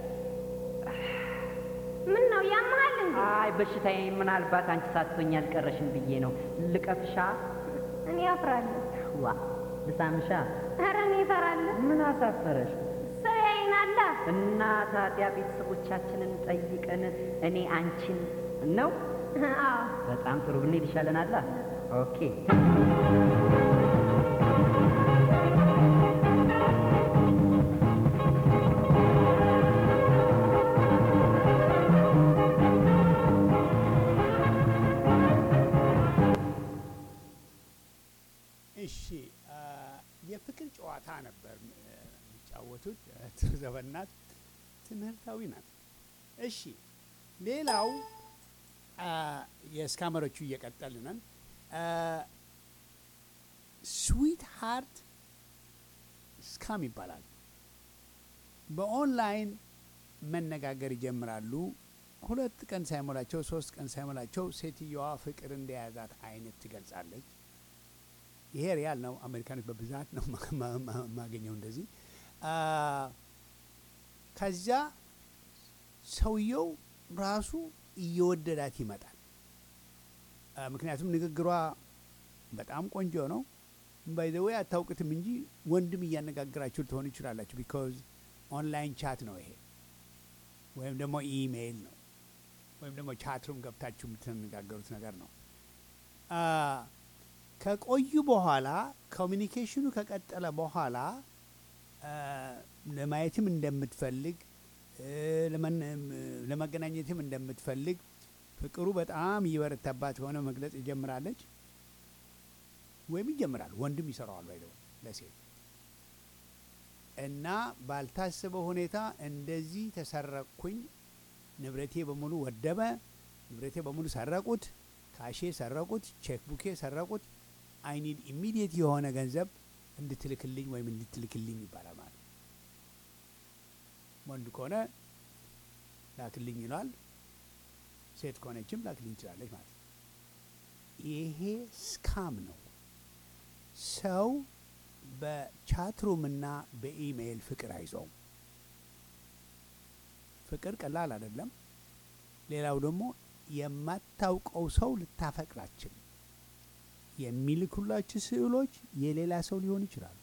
ምን ነው ያመሃል እንዴ አይ በሽታዬ ምናልባት አንቺ ሳትሆኝ አልቀረሽም ብዬ ነው ልቀፍሻ እኔ አፍራለሁ ዋ ልሳምሻ ኧረ እኔ እፈራለሁ ምን አሳፈረሽ ሰው ያይናላ እና ታዲያ ቤተሰቦቻችንን ጠይቀን እኔ አንቺን ነው አዎ በጣም ጥሩ ብንሄድ ይሻለናላ ኦኬ እሺ አ፣ የፍቅር ጨዋታ ነበር እ፣ የሚጫወቱት ዘበናት ትምህርታዊ ናት። እሺ ሌላው አ፣ የስካመሮቹ እየቀጠልን ነን። ስዊት ሃርት ስካም ይባላል። በኦንላይን መነጋገር ይጀምራሉ። ሁለት ቀን ሳይሞላቸው ሶስት ቀን ሳይሞላቸው ሴትየዋ ፍቅር እንደያዛት አይነት ትገልጻለች። ይሄ ሪያል ነው። አሜሪካኖች በብዛት ነው ማ- ማ- ማ- ማገኘው እንደዚህ። አ፣ ከዚያ ሰውየው ራሱ እየወደዳት ይመጣል። አ፣ ምክንያቱም ንግግሯ በጣም ቆንጆ ነው። ባይዘወይ አታውቅትም እንጂ ወንድም እያነጋግራችሁ ልትሆኑ ይችላላችሁ። ቢካዝ ኦንላይን ቻት ነው ይሄ ወይም ደግሞ ኢሜይል ነው ወይም ደግሞ ቻትሩም ገብታችሁ የምትነጋገሩት ነገር ነው። አ፣ ከቆዩ በኋላ ኮሚኒኬሽኑ ከቀጠለ በኋላ አ፣ ለማየትም እንደምትፈልግ እ፣ ለመን- ለመገናኘትም እንደምትፈልግ ፍቅሩ በጣም እየበረታባት የሆነ መግለጽ ይጀምራለች ወይም ይጀምራል። ወንድም ይሰራዋል ባይደው ለሴት እና ባልታሰበ ሁኔታ እንደዚህ ተሰረቅኩኝ፣ ንብረቴ በሙሉ ወደመ፣ ንብረቴ በሙሉ ሰረቁት፣ ካሼ ሰረቁት፣ ቼክ ቡኬ ሰረቁት፣ አይኒድ ኢሚዲየት የሆነ ገንዘብ እንድትልክልኝ ወይም እንድትልክልኝ ይባላል ማለት ነው። ወንድ ከሆነ ላክልኝ ይሏል። ሴት ከሆነችም ላክልኝ ትችላለች ማለት ነው። ይሄ ስካም ነው። ሰው በቻትሩም እና በኢሜይል ፍቅር አይዘውም። ፍቅር ቀላል አይደለም። ሌላው ደግሞ የማታውቀው ሰው ልታፈቅራችን የሚልኩላችሁ ስዕሎች የሌላ ሰው ሊሆን ይችላሉ።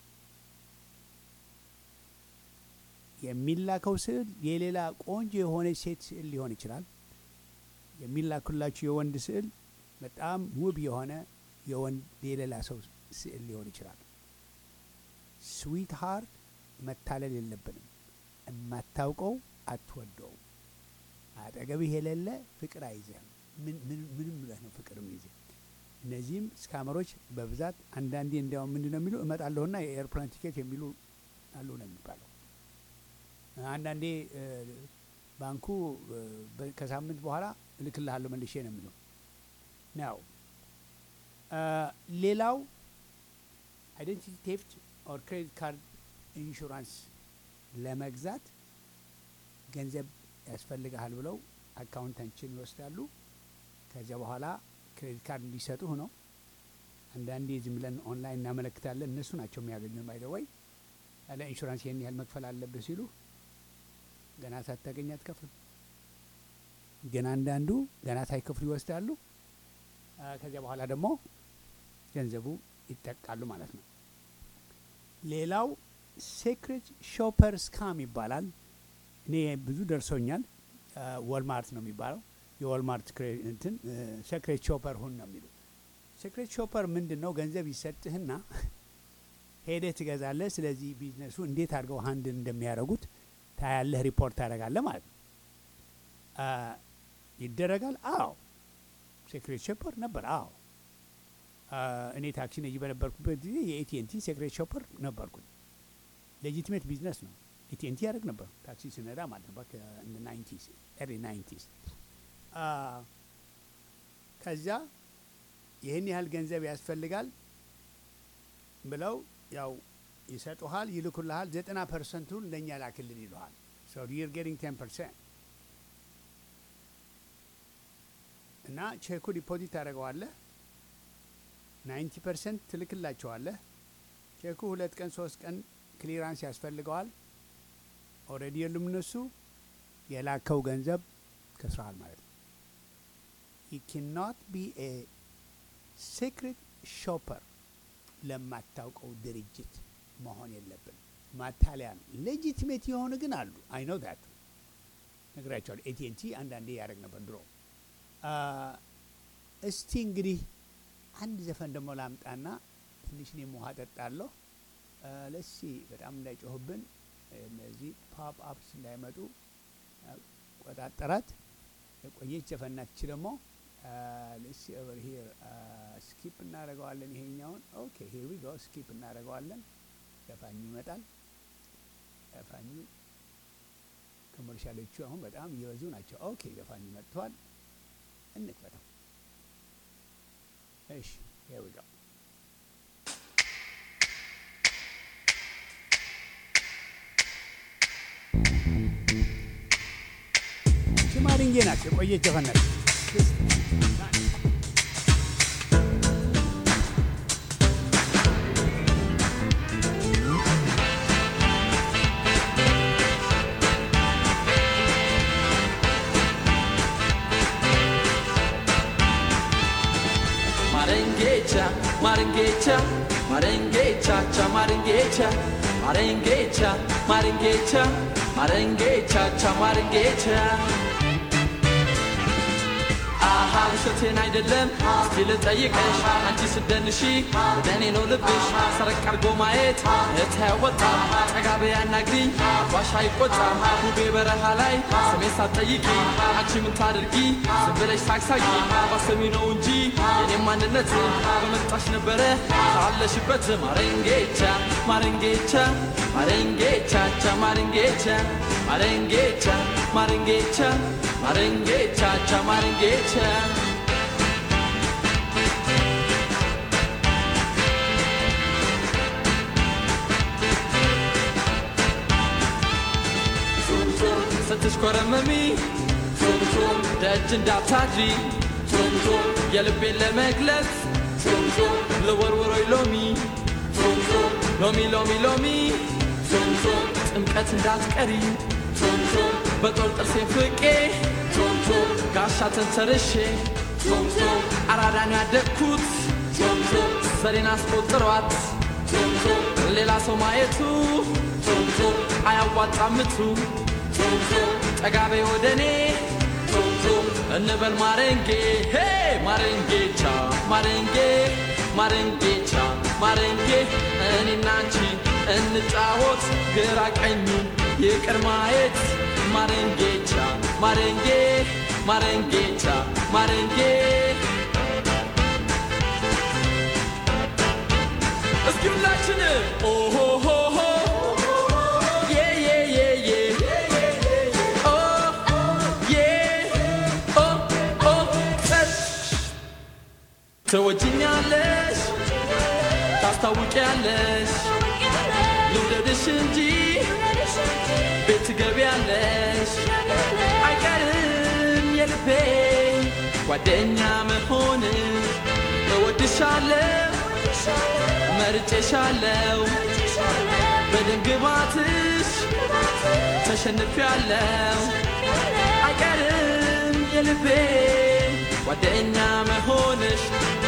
የሚላከው ስዕል የሌላ ቆንጆ የሆነች ሴት ስዕል ሊሆን ይችላል። የሚላኩላችሁ የወንድ ስዕል በጣም ውብ የሆነ የወንድ የሌላ ሰው ስዕል ሊሆን ይችላል። ስዊት ሃርት መታለል የለብንም። የማታውቀው አትወደውም። አጠገብህ የሌለ ፍቅር አይዝህም። ምን ምን ምንም ብለህ ነው ፍቅር የሚይዝህ? እነዚህም ስካመሮች በብዛት አንዳንዴ እንዲያውም ምንድን ነው የሚሉ እመጣለሁና የኤርፕላን ቲኬት የሚሉ አሉ ነው የሚባለው። አንዳንዴ እ፣ ባንኩ እ፣ በ- ከሳምንት በኋላ እልክልሃለሁ መልሼ ነው የሚለው ነው። ሌላው አይደንቲቲ ቴፍት ኦር ክሬዲት ካርድ ኢንሹራንስ ለመግዛት ገንዘብ ያስፈልግሃል ብለው አካውንታንችን ይወስዳሉ። ከዚያ በኋላ ክሬዲት ካርድ እንዲሰጡህ ነው። አንዳንዴ ዝም ብለን ኦንላይን እናመለክታለን። እነሱ ናቸው የሚያገኙን። ባይደወይ ያለ ኢንሹራንስ ይህን ያህል መክፈል አለብህ ሲሉ ገና ሳታገኝ አትከፍልም። ግን አንዳንዱ ገና ሳይከፍሉ ይወስዳሉ። አ፣ ከዚያ በኋላ ደግሞ ገንዘቡ ይጠቃሉ ማለት ነው። ሌላው ሴክሬት ሾፐር ስካም ይባላል። እኔ ብዙ ደርሶኛል። ወልማርት ነው የሚባለው። የወልማርት ክሬ- እንትን ሴክሬት ሾፐር ሁን ነው የሚሉ። ሴክሬት ሾፐር ምንድን ነው? ገንዘብ ይሰጥህና ሄደህ ትገዛለህ። ስለዚህ ቢዝነሱ እንዴት አድርገው ሀንድል እንደሚያደርጉት ታያለህ፣ ሪፖርት ታደርጋለህ ማለት ነው። አ፣ ይደረጋል። አዎ ሴክሬት ሾፐር ነበር። አዎ አ፣ እኔ ታክሲ ነጂ በነበርኩበት ጊዜ የኤቲኤንቲ ሴክሬት ሾፐር ነበርኩኝ። ሌጂቲሜት ቢዝነስ ነው። ኤቲኤንቲ ያደርግ ነበር ታክሲ ስነዳ ማለት ነው። ናይንቲስ ኤርሊ ናይንቲስ ከዚያ ይህን ያህል ገንዘብ ያስፈልጋል ብለው ያው ይሰጡሃል፣ ይልኩልሃል። ዘጠና ፐርሰንቱን ለእኛ ላክልን ይሉሃል። ሶ ዩር ጌቲንግ ቴን ፐርሰንት እና ቼኩ ዲፖዚት ታደርገዋለህ። ናይንቲ ፐርሰንት ትልክላቸዋለህ። ቼኩ ሁለት ቀን ሶስት ቀን ክሊራንስ ያስፈልገዋል። ኦልሬዲ የሉም እነሱ የላከው ገንዘብ ከስረሃል ማለት ነው። ዩ ካንኖት ቢ ኤ ሴክሬት ሾፐር ለማታውቀው ድርጅት መሆን የለብን። ማታለያ ነው። ሌጂቲሜት የሆኑ ግን አሉ። አይ ኖ ዳት ነግራቸዋለሁ። ኤቲኤንቲ አንዳንዴ ያደረግ ነበር ድሮ። አ፣ እስቲ እንግዲህ አንድ ዘፈን ደግሞ ላምጣና ትንሽ እኔም ውሃ ጠጣለሁ። ለሲ በጣም እንዳይጮህብን እነዚህ ፓፕ አፕስ እንዳይመጡ ቆጣጠራት። የቆየች ዘፈን ናት። ይቺ ደግሞ ለሲ ኦቨር ሂር ስኪፕ እናደርገዋለን። ይሄኛውን ኦኬ ሂር ዊ ጎ ስኪፕ እናደርገዋለን። ዘፋኙ ይመጣል። ዘፋኙ ኮመርሻሎቹ አሁን በጣም እየበዙ ናቸው። ኦኬ ዘፋኙ መጥቷል። እንክፈተው። እሺ ሂር ዊ ጎ ሽማድንጌ ናት። የቆየች ዘፈን ናት። Marengecha, Marengecha, Marengecha, cha Marengecha, Marengecha, Marengecha, Marengecha, cha Marengecha. አሃ ውሸቴን አይደለም እስቲ ልጠይቅሽ አንቺ ስደንሺ ወደ እኔ ነው ልብሽ ሰረቅ አርጎ ማየት እህት ያወጣም ጠጋ በይ አናግሪኝ አባሽ አይቆጣም ውቤ በረሃ ላይ ስሜን ሳትጠይቂ አንቺ ምን ታድርጊ ዝም ብለሽ ሳቅሳቂ ባሰሚ ነው እንጂ የኔም ማንነት በመጣሽ ነበረ ካለሽበት ማረንጌቻ ማረንጌቻ ማረንጌቻ ቻ ማረንጌቻ ማረንጌቻ ማረንጌቻ ማረንጌቻ ቻ ማረንጌቻ ስትሽኮረመሚ ቱምቱም ደጅ እንዳታድሪ ቱምቱም የልቤን ለመግለጽ ቱምቱም ልወርውሮይ ሎሚ ቱምቱም ሎሚ ሎሚ ሎሚ ቱምቱም ጥምቀት እንዳትቀሪ ቱምቱም በጦር ጥርሴን ፍቄ ቱምቱም ጋሻ ተንተርሼ ቱምቱም አራዳን ያደግኩት ቱምቱም ዘሬን አስቆጥሯት ቱምቱም ሌላ ሰው ማየቱ ቱምቱም አያዋጣምቱ ቱምቱም ጠጋቤ ወደ እኔ ቱምቱም እንበል ማረንጌ ሄ ማረንጌቻ ማረንጌ ማረንጌቻ ማረንጌ እኔና አንቺ እንጫወት ግራ ቀኙ ይቅር ማየት ማረንጌቻ ማረንጌ ማረንጌቻ ማረንጌ እስኪ ሁላችን ኦሆሆሆ ዬ ዬ ዬ ዬ ኦ ዬ ኦ ኦ ጸጥ ትወጂኛለሽ ታስታውቂያለሽ ልውደድሽ እንጂ ቤት ትገቢያለሽ አይቀርም የልቤ ጓደኛ መሆን እወድሻለሁ መርጬሻለሁ በድንግባትሽ ተሸንፊያለሁ አይቀርም የልቤ ጓደኛ መሆንሽ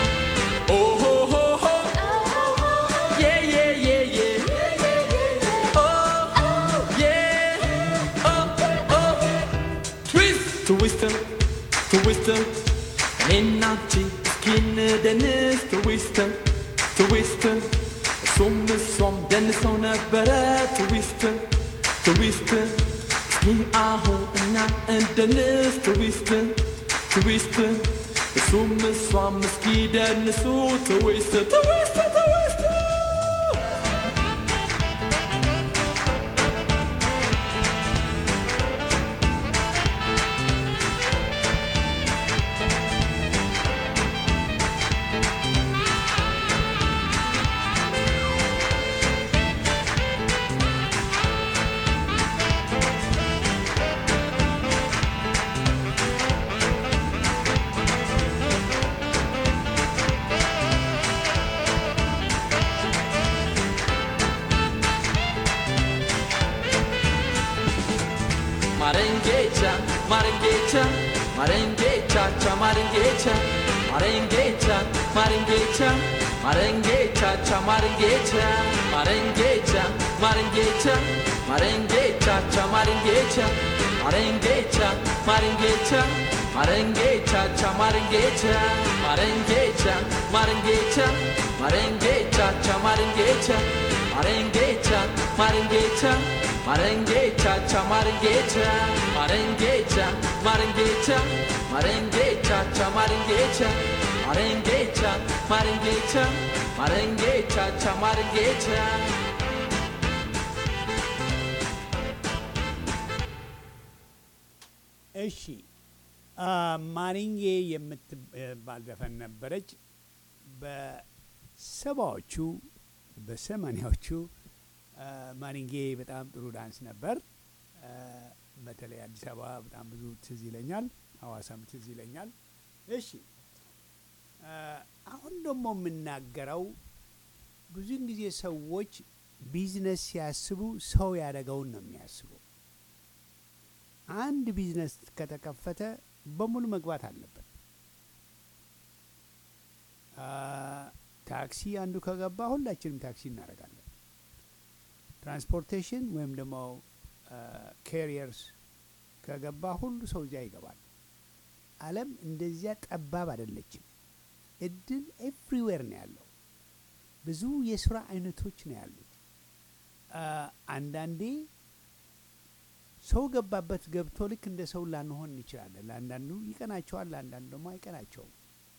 ኦሆሆሆ ዬ ዬ ዬ ዬ ኦ ዬ ኦ ኦ ትዊስት ትዊስትም ትዊስትም እኔና አንቺ እስኪንደንስ ትዊስትም ትዊስትም እሱም እሷም ደንሰው ነበረ ትዊስትም ትዊስትም እስኪ አሁን እኛ እንደንስ ትዊስትም ትዊስትም እሱም እሷም እስኪ ደንሱ ትዊስት ትዊስት ትዊስት Marengecha, Marengecha, Marengecha, cha Marengecha, Marengecha, Marengecha, Marengecha, cha Marengecha, Marengecha, Marengecha, Marengecha, cha Marengecha, Marengecha, Marengecha, Marengecha, cha Marengecha, Marengecha, Marengecha, Marengecha, cha Marengecha, Marengecha, Marengecha, Marengecha, cha Marengecha, Marengecha, Marengecha, Marengecha, cha Marengecha, Marengecha, Marengecha, Marengecha, cha Marengecha. እሺ ማሪንጌ የምትባል ዘፈን ነበረች። በሰባዎቹ በሰማኒያዎቹ ማሪንጌ በጣም ጥሩ ዳንስ ነበር። በተለይ አዲስ አበባ በጣም ብዙ ትዝ ይለኛል፣ ሐዋሳም ትዝ ይለኛል። እሺ አሁን ደግሞ የምናገረው ብዙን ጊዜ ሰዎች ቢዝነስ ሲያስቡ ሰው ያደረገውን ነው የሚያስቡ። አንድ ቢዝነስ ከተከፈተ በሙሉ መግባት አለበት። አ፣ ታክሲ አንዱ ከገባ ሁላችንም ታክሲ እናደርጋለን። ትራንስፖርቴሽን ወይም ደግሞ ካሪየርስ ከገባ ሁሉ ሰው እዚያ ይገባል። ዓለም እንደዚያ ጠባብ አይደለችም። እድል ኤቭሪዌር ነው ያለው። ብዙ የስራ አይነቶች ነው ያሉት። አ፣ አንዳንዴ ሰው ገባበት ገብቶ ልክ እንደ ሰው ላንሆን እንችላለን። ለአንዳንዱ ይቀናቸዋል፣ ለአንዳንዱ ደግሞ አይቀናቸውም።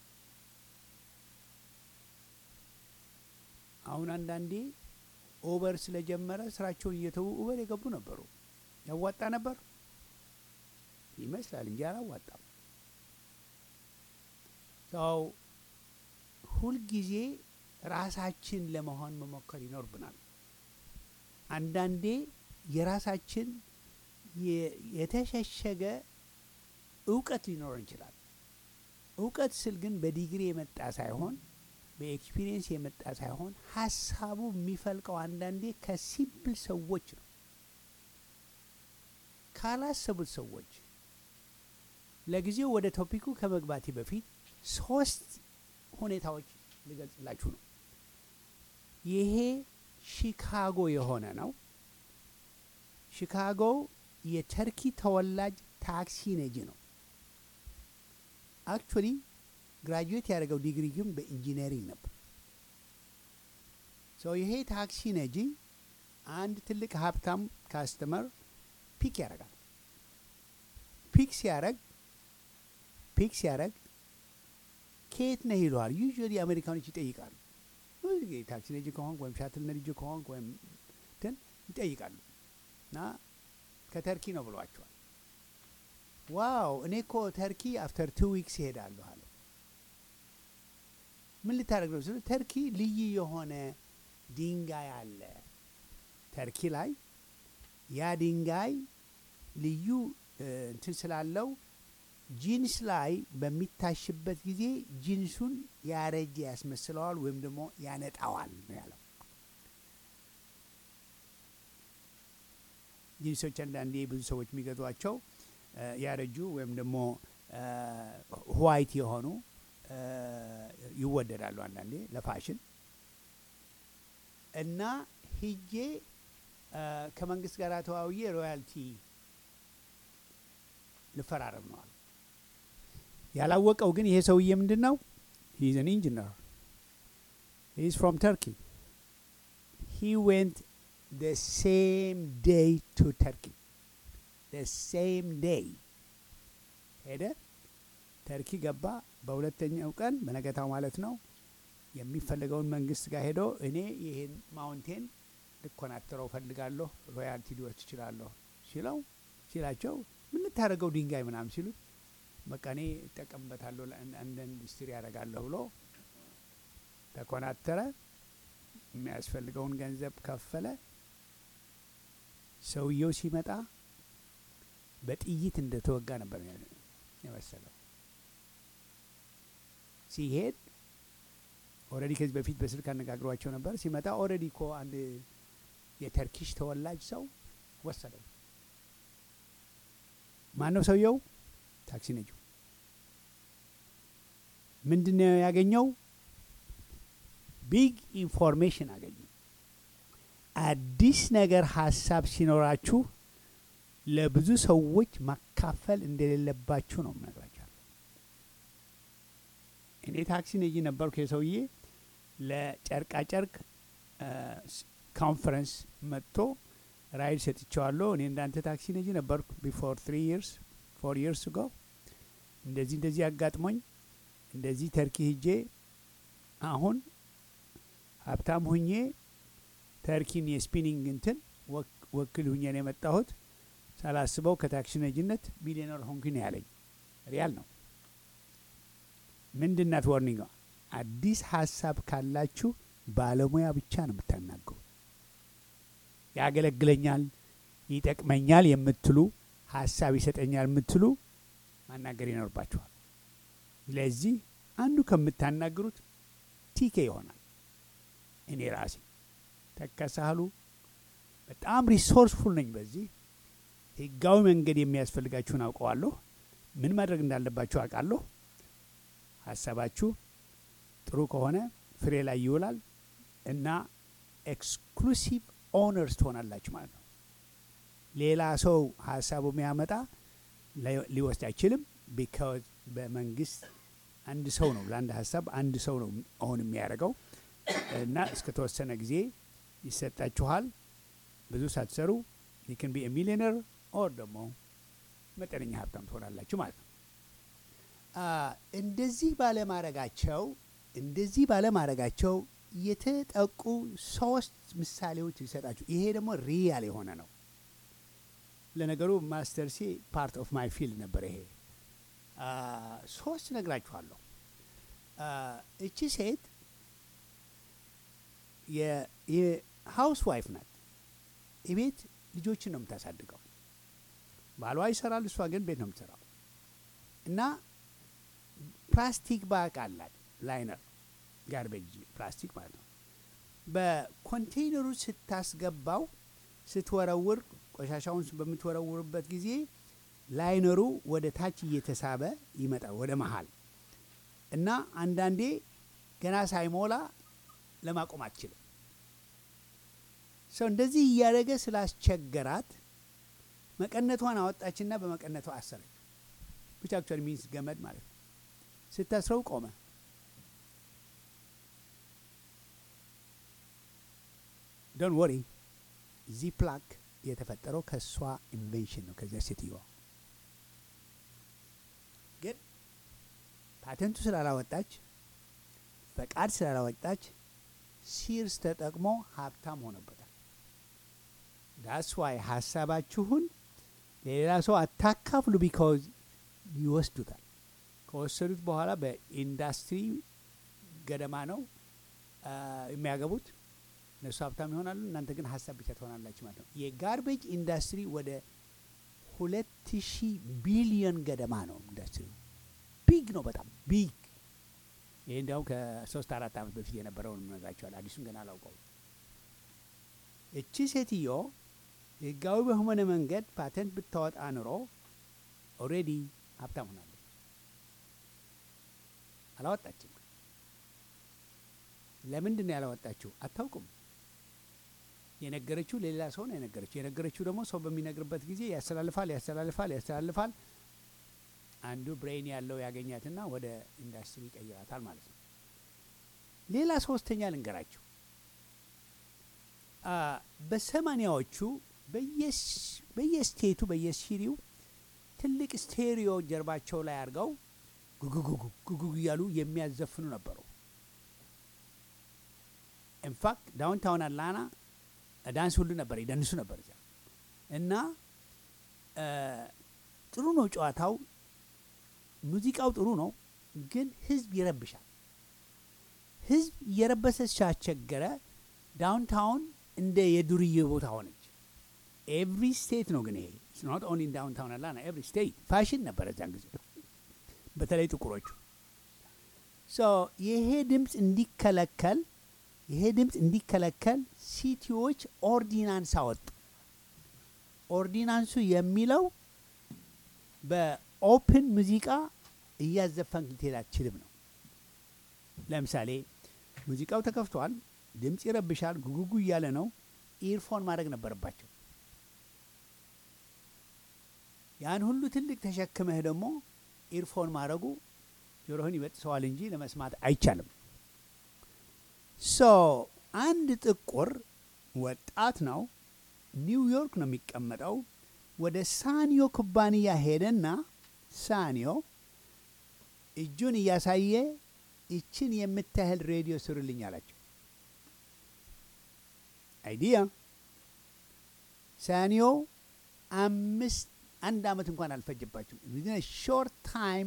አሁን አንዳንዴ ኦቨር ስለጀመረ ስራቸውን እየተዉ ኡበር የገቡ ነበሩ። ያዋጣ ነበር ይመስላል እንጂ አላዋጣም። ሰው ሁልጊዜ ራሳችን ለመሆን መሞከር ይኖርብናል። አንዳንዴ የራሳችን የ- የተሸሸገ እውቀት ሊኖረን ይችላል። እውቀት ስል ግን በዲግሪ የመጣ ሳይሆን በኤክስፒሪየንስ የመጣ ሳይሆን ሀሳቡ የሚፈልቀው አንዳንዴ ከሲምፕል ሰዎች ነው፣ ካላሰቡት ሰዎች። ለጊዜው ወደ ቶፒኩ ከመግባቴ በፊት ሶስት ሁኔታዎች ልገልጽላችሁ ነው። ይሄ ሺካጎ የሆነ ነው። ሺካጎ የተርኪ ተወላጅ ታክሲ ነጂ ነው። አክቹዋሊ ግራጁዌት ያደረገው ዲግሪ ግን በኢንጂነሪንግ ነበር። ሰው ይሄ ታክሲ ነጂ አንድ ትልቅ ሀብታም ካስተመር ፒክ ያደርጋል። ፒክ ሲያደርግ ፒክ ሲያደርግ ከየት ነህ ይለዋል። ዩዥዋሊ አሜሪካኖች ይጠይቃሉ። ብዙ ጊዜ ታክሲ ነጂ ከሆንክ ወይም ሻትል ነጂ ከሆንክ ወይም እንትን ይጠይቃሉ እና ከተርኪ ነው ብሏቸዋል። ዋው እኔ እኮ ተርኪ አፍተር ቱ ዊክስ ይሄዳለሁ አለ። ምን ልታደርግ ነው ስሉ ተርኪ ልዩ የሆነ ድንጋይ አለ ተርኪ ላይ ያ ድንጋይ ልዩ እ፣ እንትን ስላለው ጂንስ ላይ በሚታሽበት ጊዜ ጂንሱን ያረጀ ያስመስለዋል ወይም ደግሞ ያነጣዋል ነው ያለው። ጂንሶች አንዳንዴ ብዙ ሰዎች የሚገዟቸው እ፣ ያረጁ ወይም ደግሞ ዋይት የሆኑ እ፣ ይወደዳሉ አንዳንዴ ለፋሽን እና ሂጄ እ፣ ከመንግስት ጋር ተዋውዬ ሮያልቲ ልፈራረም ነዋል። ያላወቀው ግን ይሄ ሰውዬ ምንድን ነው? ሂዝ አን ኢንጂነር ሂዝ ፍሮም ተርኪ ሂ ዌንት the same day to Turkey. The same day ሄደ ተርኪ ገባ። በሁለተኛው ቀን በነገታው ማለት ነው የሚፈለገውን መንግስት ጋር ሄዶ እኔ ይህን ማውንቴን ልኮናትረው ፈልጋለሁ ሮያልቲ ሊወስድ ትችላለሁ ሲለው ሲላቸው ምን ልታደርገው ድንጋይ ምናምን ሲሉት በቃ እኔ እጠቀምበታለሁ ለአንድ- አንድ ኢንዱስትሪ ያደርጋለሁ ብሎ ተኮናተረ። የሚያስፈልገውን ገንዘብ ከፈለ። ሰውየው ሲመጣ በጥይት እንደተወጋ ነበር የመሰለው። ሲሄድ ኦልሬዲ ከዚህ በፊት በስልክ አነጋግሯቸው ነበር። ሲመጣ ኦልሬዲ እኮ አንድ የተርኪሽ ተወላጅ ሰው ወሰደው። ማን ነው ሰውየው? ታክሲ ነጁ። ምንድን ነው ያገኘው? ቢግ ኢንፎርሜሽን አገኙ። አዲስ ነገር ሀሳብ ሲኖራችሁ ለብዙ ሰዎች ማካፈል እንደሌለባችሁ ነው የምነግራችኋለሁ። እኔ ታክሲ ነጂ ነበርኩ። የሰውዬ ለጨርቃ ጨርቅ ኮንፈረንስ መጥቶ ራይድ ሰጥቼዋለሁ። እኔ እንዳንተ ታክሲ ነጂ ነበርኩ ቢፎር ትሪ ይርስ ፎር ይርስ ጎ እንደዚህ እንደዚህ አጋጥሞኝ እንደዚህ ተርኪ ሂጄ አሁን ሀብታም ሁኜ ተርኪን የስፒኒንግ እንትን ወክ- ወክል ሁኜ ነው የመጣሁት። ሳላስበው ከታክሲ ነጂነት ሚሊዮነር ሆንኩኝ ነው ያለኝ። ሪያል ነው። ምንድናት ወርኒንግ? አዲስ ሀሳብ ካላችሁ ባለሙያ ብቻ ነው የምታናገሩ። ያገለግለኛል፣ ይጠቅመኛል የምትሉ ሀሳብ ይሰጠኛል የምትሉ ማናገር ይኖርባችኋል። ስለዚህ አንዱ ከምታናግሩት ቲኬ ይሆናል። እኔ ራሴ ተከሳህሉ በጣም ሪሶርስፉል ነኝ። በዚህ ህጋዊ መንገድ የሚያስፈልጋችሁን አውቀዋለሁ። ምን ማድረግ እንዳለባችሁ አውቃለሁ። ሀሳባችሁ ጥሩ ከሆነ ፍሬ ላይ ይውላል እና ኤክስክሉሲቭ ኦነርስ ትሆናላችሁ ማለት ነው። ሌላ ሰው ሀሳቡ የሚያመጣ ላይ- ሊወስድ አይችልም። ቢካዝ በመንግስት አንድ ሰው ነው ለአንድ ሀሳብ አንድ ሰው ነው አሁን የሚያደርገው እና እስከ ተወሰነ ጊዜ ይሰጣችኋል። ብዙ ሳትሰሩ ዩን ቢ ሚሊዮነር ኦር ደግሞ መጠነኛ ሀብታም ትሆናላችሁ ማለት ነው። አ፣ እንደዚህ ባለማድረጋቸው እንደዚህ ባለማድረጋቸው የተጠቁ ሶስት ምሳሌዎች ሊሰጣችሁ። ይሄ ደግሞ ሪያል የሆነ ነው። ለነገሩ ማስተርሴ ፓርት ኦፍ ማይ ፊልድ ነበር። ይሄ አ፣ ሶስት ነግራችኋለሁ። አ፣ እቺ ሴት የሀውስ ዋይፍ ናት። ቤት ልጆችን ነው የምታሳድገው። ባሏ ይሰራል፣ እሷ ግን ቤት ነው የምትሰራው እና ፕላስቲክ ባቅ አላት ላይነር ጋርቤጅ ፕላስቲክ ማለት ነው። በኮንቴይነሩ ስታስገባው ስትወረውር ቆሻሻውን በምትወረውርበት ጊዜ ላይነሩ ወደ ታች እየተሳበ ይመጣል ወደ መሀል እና አንዳንዴ ገና ሳይሞላ ለማቆም አትችልም። ሰው እንደዚህ እያደረገ ስላስቸገራት መቀነቷን አወጣችና በመቀነቷ አሰረች። ብቻ አክቹዋሊ ሚንስ ገመድ ማለት ነው። ስታስረው ቆመ። ዶን ወሪ ዚ ፕላክ የተፈጠረው ከእሷ ኢንቬንሽን ነው፣ ከዚያ ሴትዮዋ ግን ፓተንቱ ስላላወጣች ፈቃድ ስላላወጣች ሲርስ ተጠቅሞ ሀብታም ሆኖበታል። ዳስ ዋይ ሀሳባችሁን ለሌላ ሰው አታካፍሉ፣ ቢካዝ ይወስዱታል። ከወሰዱት በኋላ በኢንዱስትሪ ገደማ ነው አ፣ የሚያገቡት። እነሱ ሀብታም ይሆናሉ፣ እናንተ ግን ሀሳብ ብቻ ትሆናላችሁ ማለት ነው። የጋርቤጅ ኢንዱስትሪ ወደ ሁለት ሺህ ቢሊዮን ገደማ ነው ኢንዱስትሪው። ቢግ ነው፣ በጣም ቢግ። ይህ እንዲያውም ከሶስት አራት ዓመት በፊት የነበረውን እነግራቸዋል። አዲሱን ገና አላውቀው። እቺ ሴትዮ ህጋዊ በሆነ መንገድ ፓተንት ብታወጣ ኑሮ ኦልሬዲ ሀብታም ሆናለች። አላወጣችም። ለምንድን ነው ያላወጣችው? አታውቅም። የነገረችው ሌላ ሰው ነው የነገረችው። የነገረችው ደግሞ ሰው በሚነግርበት ጊዜ ያስተላልፋል፣ ያስተላልፋል፣ ያስተላልፋል። አንዱ ብሬን ያለው ያገኛትና ወደ ኢንዱስትሪ ይቀይራታል ማለት ነው። ሌላ ሶስተኛ ልንገራችሁ። አ፣ በሰማኒያዎቹ በየስ- በየስቴቱ በየሲሪው ትልቅ ስቴሪዮ ጀርባቸው ላይ አድርገው ጉጉጉጉ ጉጉጉ እያሉ የሚያዘፍኑ ነበሩ። ኢንፋክት ዳውንታውን አትላንታ ዳንስ ሁሉ ነበር፣ ይደንሱ ነበር እዚያ እና አ፣ ጥሩ ነው ጨዋታው፣ ሙዚቃው ጥሩ ነው፣ ግን ህዝብ ይረብሻል። ህዝብ እየረበሰ ሲያስቸገረ ዳውንታውን እንደ የዱርዬ ቦታ ሆነች። ኤቭሪ ስቴት ነው ግን ይሄ ኖት ኦንሊ ዳውንታውን አትላንታ ኤቭሪ ስቴት ፋሽን ነበረ እዚያን ጊዜ በተለይ ጥቁሮቹ ሶ ይሄ ድምፅ እንዲከለከል ይሄ ድምፅ እንዲከለከል ሲቲዎች ኦርዲናንስ አወጡ። ኦርዲናንሱ የሚለው በኦፕን ሙዚቃ እያዘፈንክ ልትሄድ አትችልም ነው። ለምሳሌ ሙዚቃው ተከፍቷል፣ ድምፅ ይረብሻል፣ ጉጉጉ እያለ ነው። ኢርፎን ማድረግ ነበረባቸው። ያን ሁሉ ትልቅ ተሸክመህ ደግሞ ኢርፎን ማድረጉ ጆሮህን ይበጥሰዋል እንጂ ለመስማት አይቻልም። ሶ አንድ ጥቁር ወጣት ነው፣ ኒውዮርክ ነው የሚቀመጠው። ወደ ሳኒዮ ኩባንያ ሄደና ሳኒዮ እጁን እያሳየ ይችን የምታህል ሬዲዮ ስሩልኝ አላቸው። አይዲያ ሳኒዮ አምስት አንድ አመት እንኳን አልፈጀባቸው ዊዝን ሾርት ታይም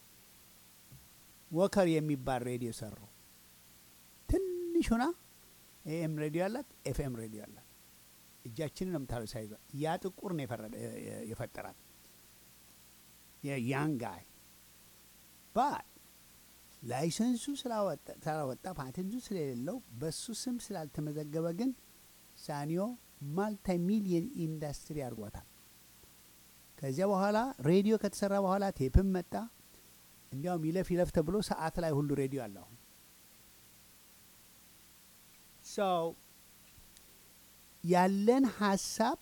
ወከር የሚባል ሬዲዮ ሰሩ። ትንሽ ሆና ኤኤም ሬዲዮ አላት፣ ኤፍኤም ሬዲዮ አላት። እጃችንን ነው የምታለው ሳይዟ። ያ ጥቁር ነው የፈረደ- የ- የፈጠራት የያን ጋይ ባት ላይሰንሱ ስላወጣ- ስላወጣ ፓቴንቱ ስለሌለው በሱ ስም ስላልተመዘገበ ግን ሳኒዮ ማልቲ ሚሊየን ኢንዱስትሪ አድርጓታል። ከዚያ በኋላ ሬዲዮ ከተሰራ በኋላ ቴፕም መጣ። እንዲያውም ይለፍ ይለፍ ተብሎ ሰዓት ላይ ሁሉ ሬዲዮ አለ። አሁን ሰው ያለን ሀሳብ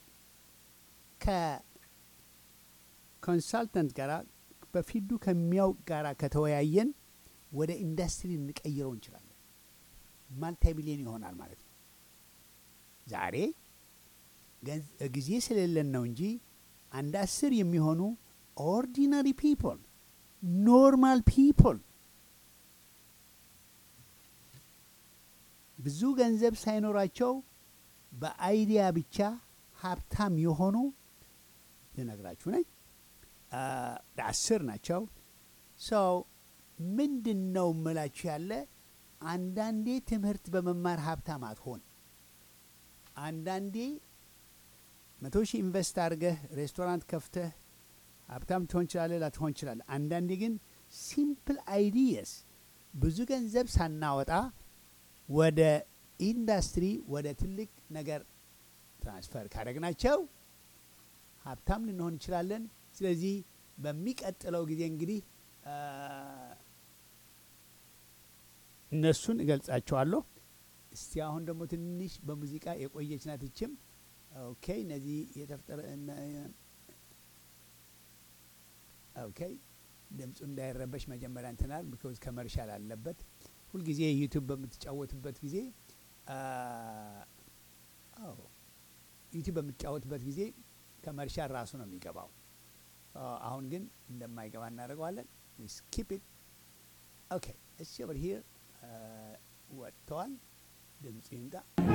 ከኮንሳልተንት ጋር በፊልዱ ከሚያውቅ ጋር ከተወያየን ወደ ኢንዱስትሪ እንቀይረው እንችላለን። ማልቲ ሚሊዮን ይሆናል ማለት ነው። ዛሬ ገንዝ- ጊዜ ስለሌለን ነው እንጂ አንድ አስር የሚሆኑ ኦርዲናሪ ፒፕል ኖርማል ፒፕል ብዙ ገንዘብ ሳይኖራቸው በአይዲያ ብቻ ሀብታም የሆኑ ልነግራችሁ ነኝ። አ፣ አስር ናቸው። ሰው ምንድን ነው እምላችሁ ያለ አንዳንዴ ትምህርት በመማር ሀብታም አትሆን። አንዳንዴ መቶ ሺህ ኢንቨስት አድርገህ ሬስቶራንት ከፍተህ ሀብታም ትሆን ችላለህ፣ ላትሆን ችላለህ። አንዳንዴ ግን ሲምፕል አይዲየስ ብዙ ገንዘብ ሳናወጣ ወደ ኢንዱስትሪ ወደ ትልቅ ነገር ትራንስፈር ካደረግናቸው ሀብታም ልንሆን እንችላለን። ስለዚህ በሚቀጥለው ጊዜ እንግዲህ አ፣ እነሱን እገልጻቸዋለሁ። እስቲ አሁን ደግሞ ትንሽ በሙዚቃ የቆየች ናት ይችም። ኦኬ እነዚህ የተፍጠረ እነ- ኦኬ ድምፁ እንዳይረበሽ መጀመሪያ እንትናል ቢኮዝ ከመርሻል አለበት። ሁልጊዜ ዩቱብ በምትጫወትበት ጊዜ አ፣ አዎ ዩቱብ በምትጫወትበት ጊዜ ከመርሻል ራሱ ነው የሚገባው። አ፣ አሁን ግን እንደማይገባ እናደርገዋለን። ስኪፕ ኢት ኦኬ እሺ ኦቨር ሂር ወጥተዋል። ድምፁ ይምጣ።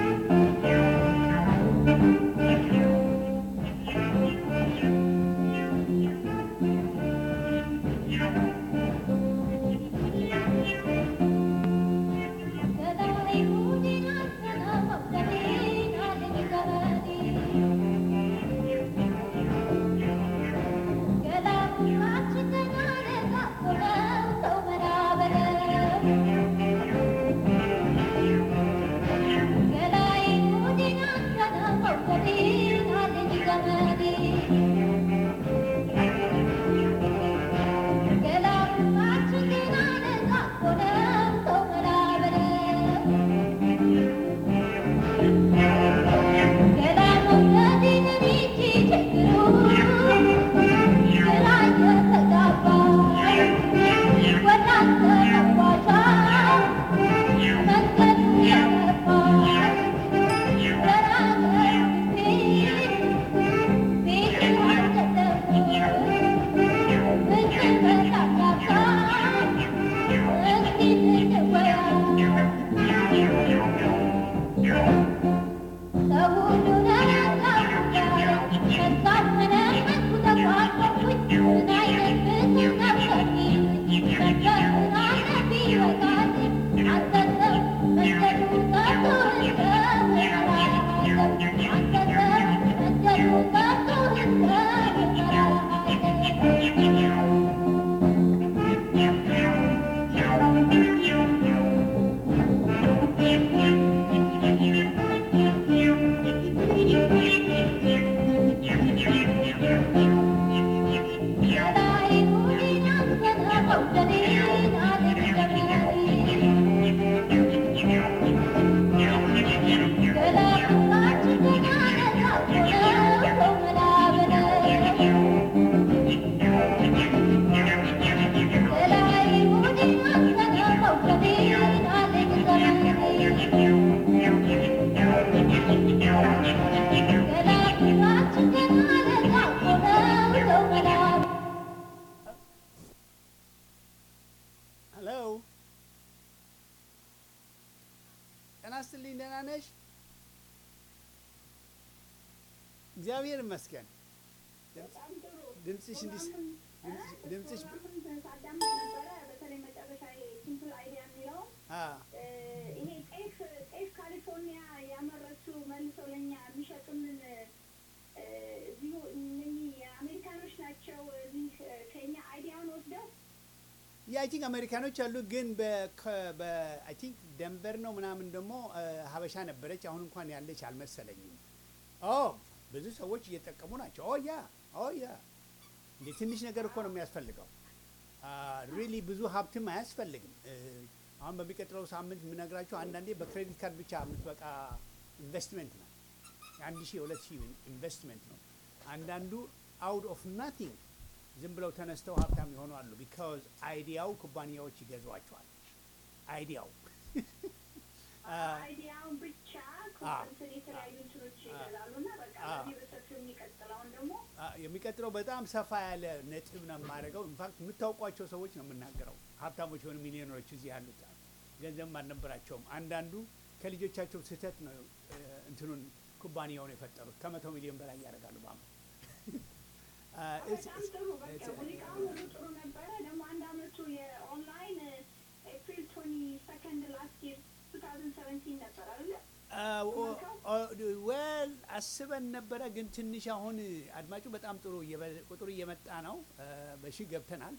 ሄሎ ጤና ይስጥልኝ። ደህና ነሽ? እግዚአብሔር ይመስገን። ድምፅሽ እንዲህ ድምፅሽ ሳዳምጥ ነበረ። በተለይ መጨረሻ ሲምፕል አይዲያ የሚለው አ ይሄ ጤፍ ጤፍ ካሊፎርኒያ ያመረቱ መልሰው ለእኛ የሚሸጡልን እ፣ እዚሁ እነኚህ አሜሪካኖች ናቸው። እዚህ ከኛ አይዲያውን ወስደው የአይ ቲንክ አሜሪካኖች አሉ፣ ግን በአይ ቲንክ ደንቨር ነው ምናምን ደግሞ አ፣ ሀበሻ ነበረች። አሁን እንኳን ያለች አልመሰለኝም። ኦ ብዙ ሰዎች እየጠቀሙ ናቸው። ኦ ያ ኦ ያ እንደ ትንሽ ነገር እኮ ነው የሚያስፈልገው። ሪሊ ብዙ ሀብትም አያስፈልግም። እ፣ አሁን በሚቀጥለው ሳምንት የምነግራችሁ አንዳንዴ በክሬዲት ካርድ ብቻ የምትበቃ ኢንቨስትመንት ነው። የአንድ ሺህ የሁለት ሺህ ኢንቨስትመንት ነው። አንዳንዱ አውት ኦፍ ናቲንግ ዝም ብለው ተነስተው ሀብታም የሆኑ አሉ። ቢካዝ አይዲያው ኩባንያዎች ይገዟቸዋል። አይዲያው አይዲያውን ብቻ እንትን የተለያዩ እንትኖች ይገዛሉ እና በቃ በዚህ በሰፊው የሚቀጥለውን ደግሞ አ፣ የሚቀጥለው በጣም ሰፋ ያለ ነጥብ ነው የማደርገው። ኢንፋክት የምታውቋቸው ሰዎች ነው የምናገረው። ሀብታሞች የሆኑ ሚሊዮነሮች እዚህ ያሉት ገንዘብም አልነበራቸውም። አንዳንዱ ከልጆቻቸው ስህተት ነው እ፣ እንትኑን ኩባንያውን የፈጠሩት ከመቶ ሚሊዮን በላይ ያደርጋሉ በአመት። አ፣ it's- በጣም it's- ጥሩ በቃ it's- ሙዚቃውን ሁሉ ጥሩ ነበረ። ደግሞ አንድ አመቱ የኦንላይን ኤፕሪል ቶኒ ሰከንድ ላስት ይር ቱ ታውዘንድ ሰቨንቲን ነበር አይደለ? ወል አስበን ነበረ፣ ግን ትንሽ አሁን አድማጩ በጣም ጥሩ እየበ- ቁጥሩ እየመጣ ነው። አ፣ በሺህ ገብተናል።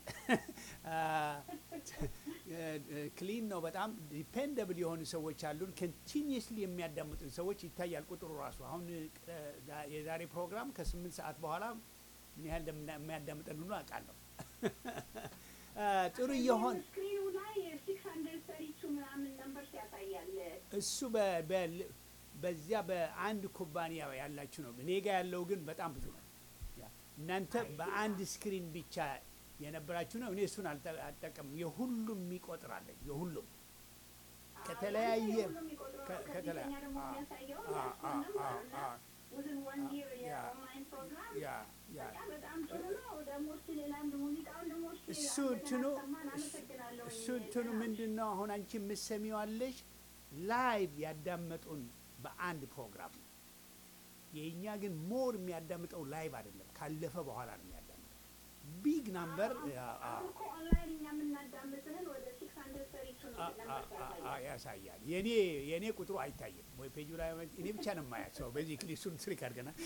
ክሊን ነው በጣም ዲፔንደብል የሆኑ ሰዎች አሉን። ኮንቲኒየስሊ የሚያዳምጡን ሰዎች ይታያል ቁጥሩ ራሱ። አሁን እ፣ ዛ- የዛሬ ፕሮግራም ከስምንት ሰዓት በኋላ ምን ያህል እንደምና- የሚያዳምጠን ሁሉ አውቃለሁ። አ፣ ጥሩ እየሆን ስክሪኑ ላይ ሲክስ ሀንድረድ ሰሪ ቱ ምናምን ነምበርስ ያሳያል። እሱ በ- በ- በዚያ በአንድ ኩባንያ ያላችሁ ነው። እኔ ጋ ያለው ግን በጣም ብዙ ነው። ያ፣ እናንተ በአንድ ስክሪን ብቻ የነበራችሁ ነው። እኔ እሱን አልጠ- አልጠቀምም። የሁሉም ይቆጥራለኝ የሁሉም ከተለያየ ሁሉም የሚቆጥረው ከ- ነው። ከተለያ- ከዚህኛ ደግሞ አ- የሚያሳየው አ- የእሱን አ- ነምበር አ- እና አ- within one year ያ የኦንላይን ፕሮግራም ያ ያ በጣም በጣም ጥሩ ነው። ደግሞ እስኪ ሌላም ሙዚቃውን ደግሞ እስኪ እሱ አንተ እንትኑ አሰማን። አመሰግናለሁ። እሱ እንትኑ ምንድን ነው አሁን አንቺ የምትሰሚዋለሽ ላይቭ ያዳመጡን በአንድ ፕሮግራም ነው። የእኛ ግን ሞር የሚያዳምጠው ላይቭ አይደለም፣ ካለፈ በኋላ ነው የሚያዳምጠው። ቢግ ናምበር አሁን እኮ ኦንላይን እኛ የምናዳምጥህን ወደ ሲክስ ሀንድረድ ሰሪ ቱ ነው ነምበርስ ያሳያል። ያሳያል። የኔ የኔ ቁጥሩ አይታይም ወይ ፔጁ ላይ እኔ ብቻ ነው የማያት ሰው በዚህ ክሊሱን ትሪክ አድርገናል።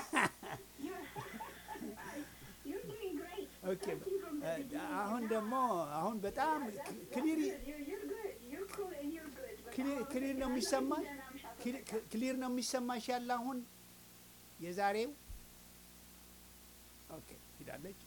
You're doing great. ኦኬ Starting from the beginning አሁን now. ደግሞ አሁን በጣም Yeah, that's- that's ክሊር good. You're- you're good. You're cool and you're good. በጣም ክሊር ክሊር ነው የሚሰማሽ ደህና ምሻ ክሊ- ክ- ክሊር ነው የሚሰማሽ ያለ አሁን የዛሬው ኦኬ ሂዳለች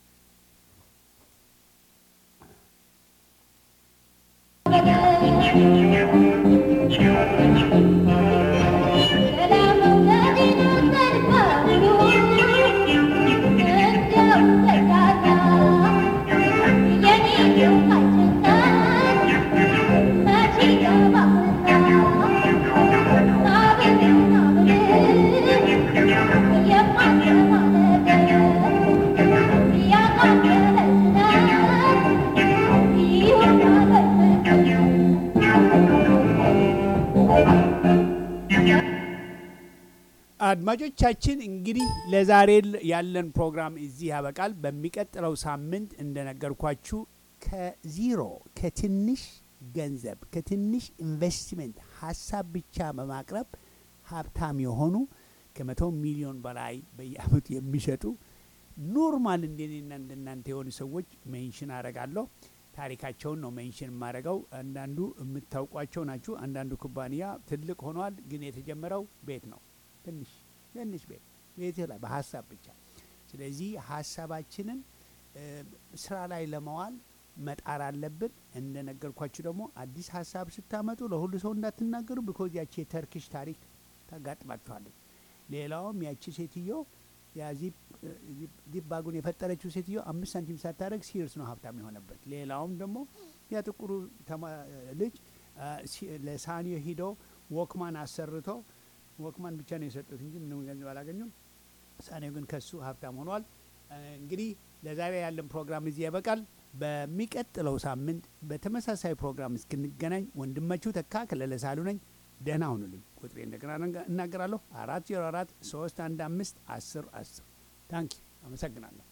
አድማጮቻችን እንግዲህ ለዛሬ ያለን ፕሮግራም እዚህ ያበቃል። በሚቀጥለው ሳምንት እንደነገርኳችሁ ከዚሮ ከትንሽ ገንዘብ ከትንሽ ኢንቨስትመንት ሀሳብ ብቻ በማቅረብ ሀብታም የሆኑ ከመቶ ሚሊዮን በላይ በየአመቱ የሚሸጡ ኖርማል እንደኔና እንደናንተ የሆኑ ሰዎች ሜንሽን አረጋለሁ። ታሪካቸውን ነው ሜንሽን የማደርገው። አንዳንዱ የምታውቋቸው ናችሁ። አንዳንዱ ኩባንያ ትልቅ ሆኗል፣ ግን የተጀመረው ቤት ነው ትንሽ ትንሽ ቤት ቤት ላይ በሀሳብ ብቻ። ስለዚህ ሀሳባችንን እ፣ ስራ ላይ ለመዋል መጣር አለብን። እንደነገርኳችሁ ደግሞ አዲስ ሀሳብ ስታመጡ ለሁሉ ሰው እንዳትናገሩ፣ ቢኮዝ ያቺ የተርኪሽ ታሪክ ታጋጥማችኋለች። ሌላውም ያቺ ሴትዮ ያ ዚፕ ዚፕ- ዚፕ ባጉን የፈጠረችው ሴትዮ አምስት ሳንቲም ሳታደርግ ሲርስ ነው ሀብታም የሆነበት። ሌላውም ደግሞ ያ ጥቁሩ ተማ- ልጅ አ፣ ሲ- ለሳኒዮ ሂዶ ወክማን አሰርቶ ወክማን ብቻ ነው የሰጡት እንጂ ምንም ገንዘብ አላገኙም። ሳኔው ግን ከሱ ሀብታም ሆኗል። አ፣ እንግዲህ ለዛሬ ያለን ፕሮግራም እዚህ ያበቃል። በሚቀጥለው ሳምንት በተመሳሳይ ፕሮግራም እስክንገናኝ ወንድማችሁ ተካ ከለለ ሳሉ ነኝ። ደህና ሁኑልኝ። ቁጥሬ እንደገና እናገራለሁ። አራት ዜሮ አራት ሶስት አንድ አምስት አስር አስር ታንኪ አመሰግናለሁ።